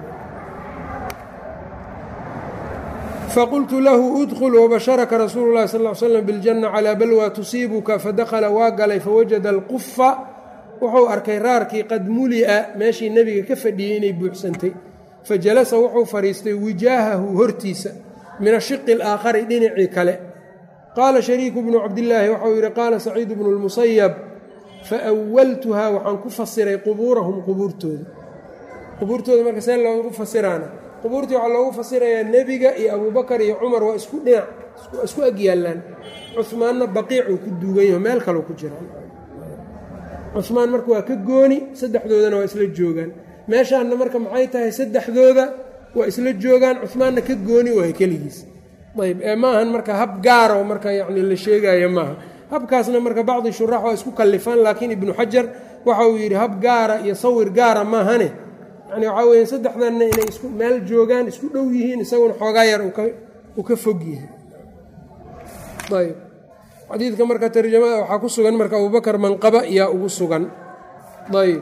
faqultu lahu udkhul wabasharaka rasuulu llahi sal l slam biljanna calaa balwaa tusiibuka fadakhala waa galay fawajada alqufa wuxuu arkay raarkii qad muli'a meeshii nebiga ka fadhiyey inay buuxsantay fajalasa wuxuu fadhiistay wijaahahu hortiisa min ashiqi alaakhari dhinacii kale qaala shariiku bnu cabdillaahi waxau yidhi qaala saciid bnu lmusayab faawaltuhaa waxaan ku fasiray qubuurahum qubuurtooda qubuurtooda marka see loogu fasiraana qubuurtii waxaa loogu fasirayaa nebiga iyo abuubakar iyo cumar waa isku dhinac isku ag yaallaan cumaanna baqiicuu ku duugan yaho meel kaleu ku jiraan cumaan marka waa ka gooni saddexdoodana waa isla joogaan meeshaanna marka maxay tahay saddexdooda waa isla joogaan cumaanna ka gooni waay keligiis ayb ee maahan marka hab gaara oo marka yacni la sheegaayo maaha habkaasna marka bacdi shurax waa isku kallifaan laakiin ibnu xajar waxa uu yidhi hab gaara iyo sawir gaara maahane yani waxaa weeye saddexdanna inay isku meel joogaan isku dhow yihiin isaguna xoogaa yar uu ka fog yahay ayb xadiidka marka tarjamada waxaa ku sugan marka abubakar manqaba yaa ugu sugan ayb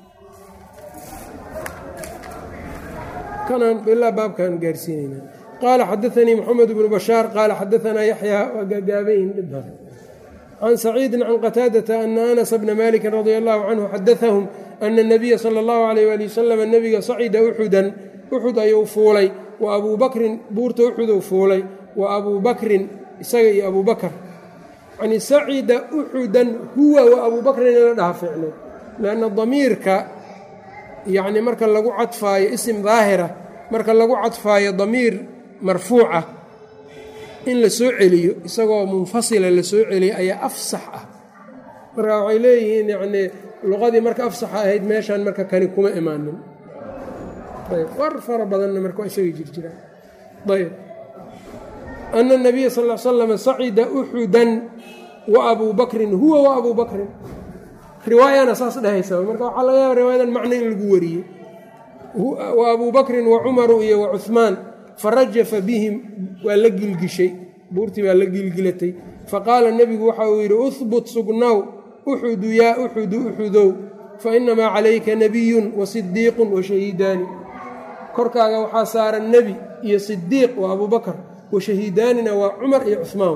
kanaan ilaa baabkaan gaarsiinayna qaala xadaanii moxamed bnu bashaar qaala xadaanaa yaxyaa waa gaagaabayn dhib can saciidin can qataadata ana anasa bna maliki radia allahu canhu xadaahum ana nabiya sala allahu alayh ali wasalam nebiga sacida uxudan uxud ayuu fuulay wa abuu bakrin buurta uxuduu fuulay wa abuu bakrin isaga iyo abuu bakr yani sacida uxudan huwa wa abuu bakrin in la dhaha fiicno lanna damiirka yacni marka lagu cadfaayo isim daahira marka lagu cadfaayo damiir marfuuca in la soo celiyo isagoo munfasila la soo celiyo ayaa afsax ah marka waxay leeyihiin yacnii luqadii marka afsaxa ahayd meeshaan marka kani kuma imaanin ayb war fara badanna marka waa isaga jirjiraan ayb ana nabiya sal l slam sacida uxudan wa abuu bakrin huwa wa abuu bakrin riwaayana saas dhehaysa marka waxaa laga yaaba riwaayadan macno in lagu wariyey wa abuu bakrin wa cumaru iyo wa cuhmaan farajafa bihim waa la gilgishay buurtii baa la gilgilatay faqaala nebigu waxa uu yidhi uhbut sugnow uxudu yaa uxudu uxudow fainamaa calayka nebiyun wa sidiiqun wa shahiidaani korkaaga waxaa saaran nebi iyo sidiiq waa abuu bakar wa shahiidaanina waa cumar iyo cuhmaan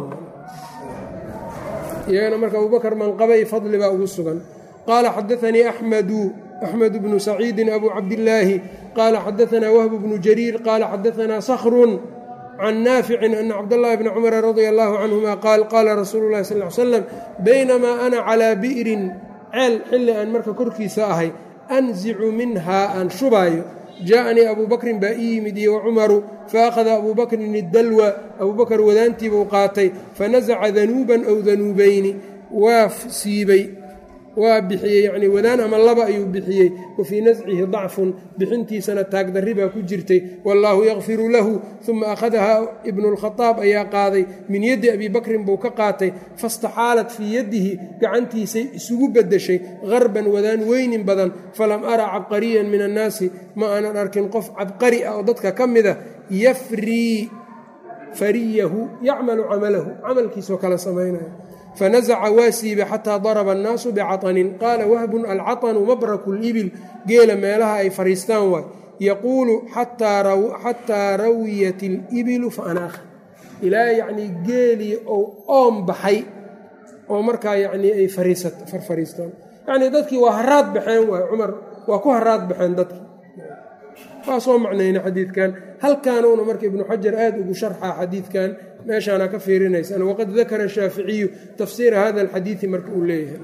iyagana marka abubakar manqabay fadli baa ugu sugan qaala xadaanii axmedu axmed bnu saciidin abu cabdillaahi qaala xadaanaa wahbu bnu jariir qaala xadaanaa sakhrun can naaficin ana cabdاllahi bni cumara radia allahu canhuma qaal qaala rasuulu lahi sal l slam baynamaa ana calaa bi'rin ceel xilli aan marka korkiisa ahay anzicu minhaa aan shubaayo jaaءanii abuu bakrin baa ii yimid iyo wacumaru faakhada abuu bakrin idalwa abuu bakar wadaantiibuu qaatay fanasaca danuuban ow danuubayni waa siibay waa bixiyey yacnii wadaan ama laba ayuu bixiyey wa fii nascihi dacfun bixintiisana taagdarri baa ku jirtay wallaahu yakfiru lahu uma akhadahaa ibnulkhadaab ayaa qaaday min yaddi abii bakrin buu ka qaatay fastaxaalat fii yaddihi gacantiisay isugu beddeshay harban wadaan weynin badan falam ara cabqariyan min annaasi ma aanan arkin qof cabqari ah oo dadka ka mida yafrii fariyahu yacmalu camalahu camalkiisoo kala samaynaya fanasaca waa siibay xataa daraba annaasu bicaطanin qaala wahbun alcaطanu mabraku libil geela meelaha ay fariistaan waay yaquulu xataa rawiyat ilibilu faanaakha ilaa yacnii geelii ou oom baxay oo markaa yacnii ay farfariistaan yacnii dadkii waa haraad baxeen waay cumar waa ku haraad baxeen dadkii waa soo macnayna xadiidkan halkaanuuna marka ibnu xajar aad ugu sharxa xadiidkan meeshaana ka fiirinaysaan waqad dakara shaaficiyu tafsiira hada alxadiidi marka uu leeyahay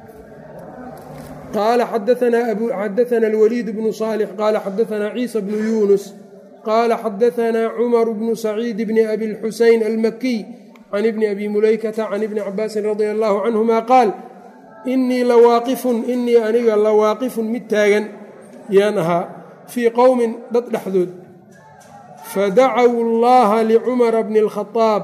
qaala xadaana alwaliid bnu saalix qaala xadaanaa ciisa bnu yuunus qaala xadaanaa cumaru bnu saciid bni abi lxuseyn almakiy can ibni abi mulaykata can ibni cabaasin radia allahu canhuma qaal inii lawaaqifun inii aniga lawaaqifun mid taagan yaan ahaa fii qowmin dad dhexdood fadacaw اllaha licumara bni اlkhaaab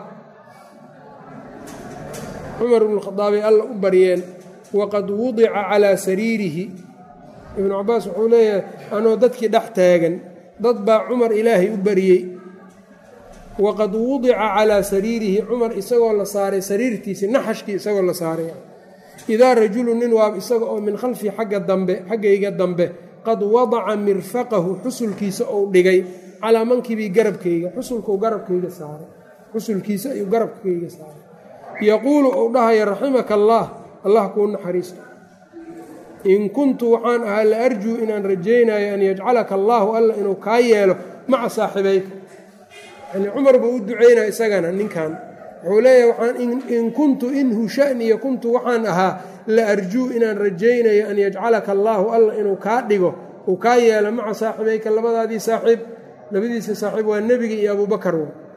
cumar bn khaaabay alla u baryeen waqad wudica calaa sariirihi ibnu cabaas wuxuu leeyahay anoo dadkii dhex taagan dad baa cumar ilaahay u baryey waqad wudica calaa sariirihi cumar isagoo la saaray sariirtiisii naxashkii isagoo la saaray idaa rajulu nin waab isaga oo min khalfii xagga dambe xaggayga dambe qad wadaca mirfaqahu xusulkiisa ou dhigay calaa mankibii garabkayga xusulkau garabkayga saaray xusulkiisa ayuu garabkayga saaray yaquulu ou dhahaya raximaka allaah allah kuu naxariisto in kuntu waxaan ahaa la arjuu inaan rajaynayo an yajcalaka allaahu alla inuu kaa yeelo maca saaxibayka yani cumar buu u ducaynaya isagana ninkan wuxuu leeyahay waxaan in kuntu inhu shaniya kuntu waxaan ahaa la arjuu inaan rajaynayo an yajcalaka allaahu alla inuu kaa dhigo uu kaa yeelo maca saaxibayka labadaadii saaxiib labadiisa saaxiib waa nebiga iyo abubakar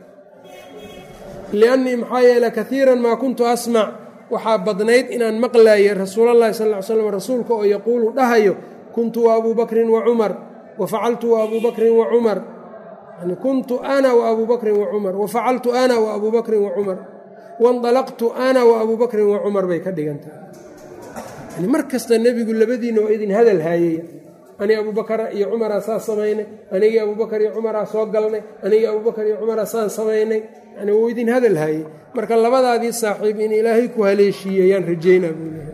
liannii maxaa yeele kaiiran maa kuntu asmac waxaa badnayd inaan maqlaayay rasuulallahi sal ly slam rasuulka oo yaquulu dhahayo kuntu wa abuu bakrin wa cumar wa facaltu wa abuu bakrin wa cumar yani kuntu ana wa abuu bakrin wa cumar wa facaltu ana wa abuu bakrin wa cumar waindalaqtu ana wa abuu bakrin wa cumar bay ka dhigantahay yani mar kasta nebigu labadiina waa idin hadal haayay ani abubakara iyo cumaraa saas samaynay anigii abubakar iyo cumaraa soo galnay anigii abubakar iyo cumaraa saan samaynay yani wuu idin hadal haayey marka labadaadii saaxiib in ilaahay ku haleeshiiye ayaan rajaynaa buu lehay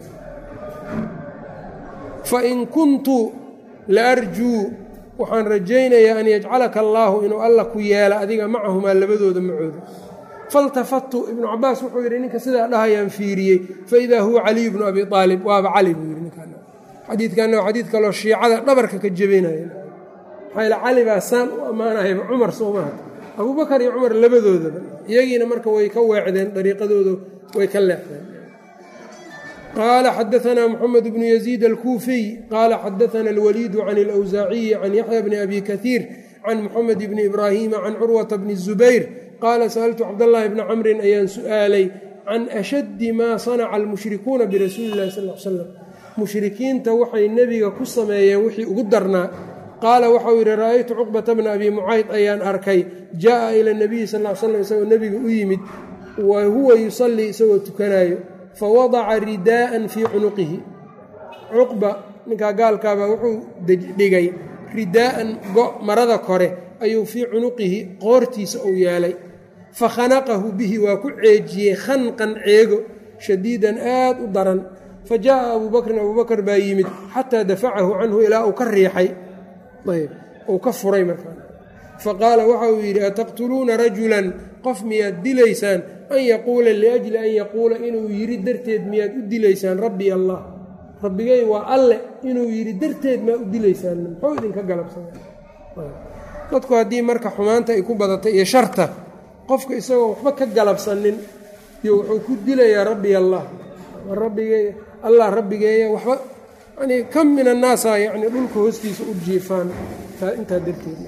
fain kuntu la arjuu waxaan rajaynayaa an yajcalaka allaahu inuu alla ku yeela adiga macahumaa labadooda macooda faltafattu ibnu cabaas wuxuu yidhi ninka sidaa dhahayaan fiiriyey faidaa huwa caliyu bnu abi aalib waaba cali buu yidhi ninkan xadiidkanna waa xadiid kaloo shiicada dhabarka ka jebinaya maxaa yale cali baa saan u ammaanahayba cumar soomaha abubakar iyo cumar labadoodaba iyagiina marka way ka weecdeen dariiqadooda way ka leexdeen qaala xadaanaa moxamed bnu yaziid alkuufiy qaala xadaana alwaliidu can alawsaaciyi can yaxya bni abi kaiir can moxamed bni ibraahiima can curwata bni zubayr qaala sa'altu cabdallaahi bni camrin ayaan su'aalay can ashaddi maa sanaca almushrikuuna birasuuli illahi sal l slam mushrikiinta waxay nebiga ku sameeyeen wixii ugu darnaa qaala waxau yidhi ra'aytu cuqbata bna abi mucayd ayaan arkay jaa'a ila nabiyi sal l slam isagoo nebiga u yimid wa huwa yusallii isagoo tukanaayo fa wadaca ridaa'an fii cunuqihi cuqba ninkaa gaalkaabaa wuxuu dhigay ridaa'an go' marada kore ayuu fii cunuqihi qoortiisa uu yeelay fa khanaqahu bihi waa ku ceejiyey khanqan ceego shadiidan aad u daran fa jaa'a abuu bakrin abuu bakr baa yimid xataa dafacahu canhu ilaa uu ka riixay ayb uu ka furay markaa fa qaala waxa uu yidhi ataqtuluuna rajulan qof miyaad dilaysaan an yaquula liajli an yaquula inuu yidhi darteed miyaad u dilaysaan rabbi allah rabbigay waa alle inuu yidhi darteed maa u dilaysaan muxuu idinka galabsana dadku haddii marka xumaanta ay ku badatay iyo sharta qofka isagoo waxba ka galabsanin iyo wuxuu ku dilayaa rabbi allah rabbigey allah rabbigeeya waxba yani kam min annaasa yani dhulka hoostiisa u jiifaan intaa darteed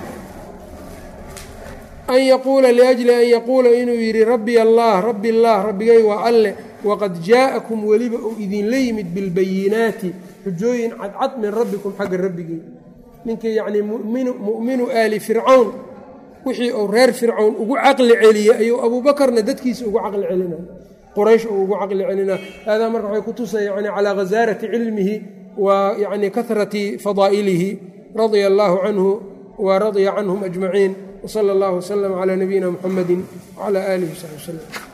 an yaquula liajli an yaquula inuu yidhi rabbi allah rabbi allah rabbigay waa alle waqad jaa'akum weliba uu idinla yimid bilbayinaati xujooyin cadcad min rabbikum xagga rabbigey ninkii yacnii mu'minu aali fircawn wixii uu reer fircawn ugu caqli celiyey ayuu abuubakarna dadkiisa ugu caqli celinay quraysh uu ugu caqli celinaa haadaa marka waxay ku tusaya yani calaa ghasaarati cilmihi wa yani kahrati fadaa'ilihi radia allaahu canhu wa radya canhum ajmaciin wsala allahu waslama calaa nabiyina muxamadi wcala aalihi wsaxbi wslem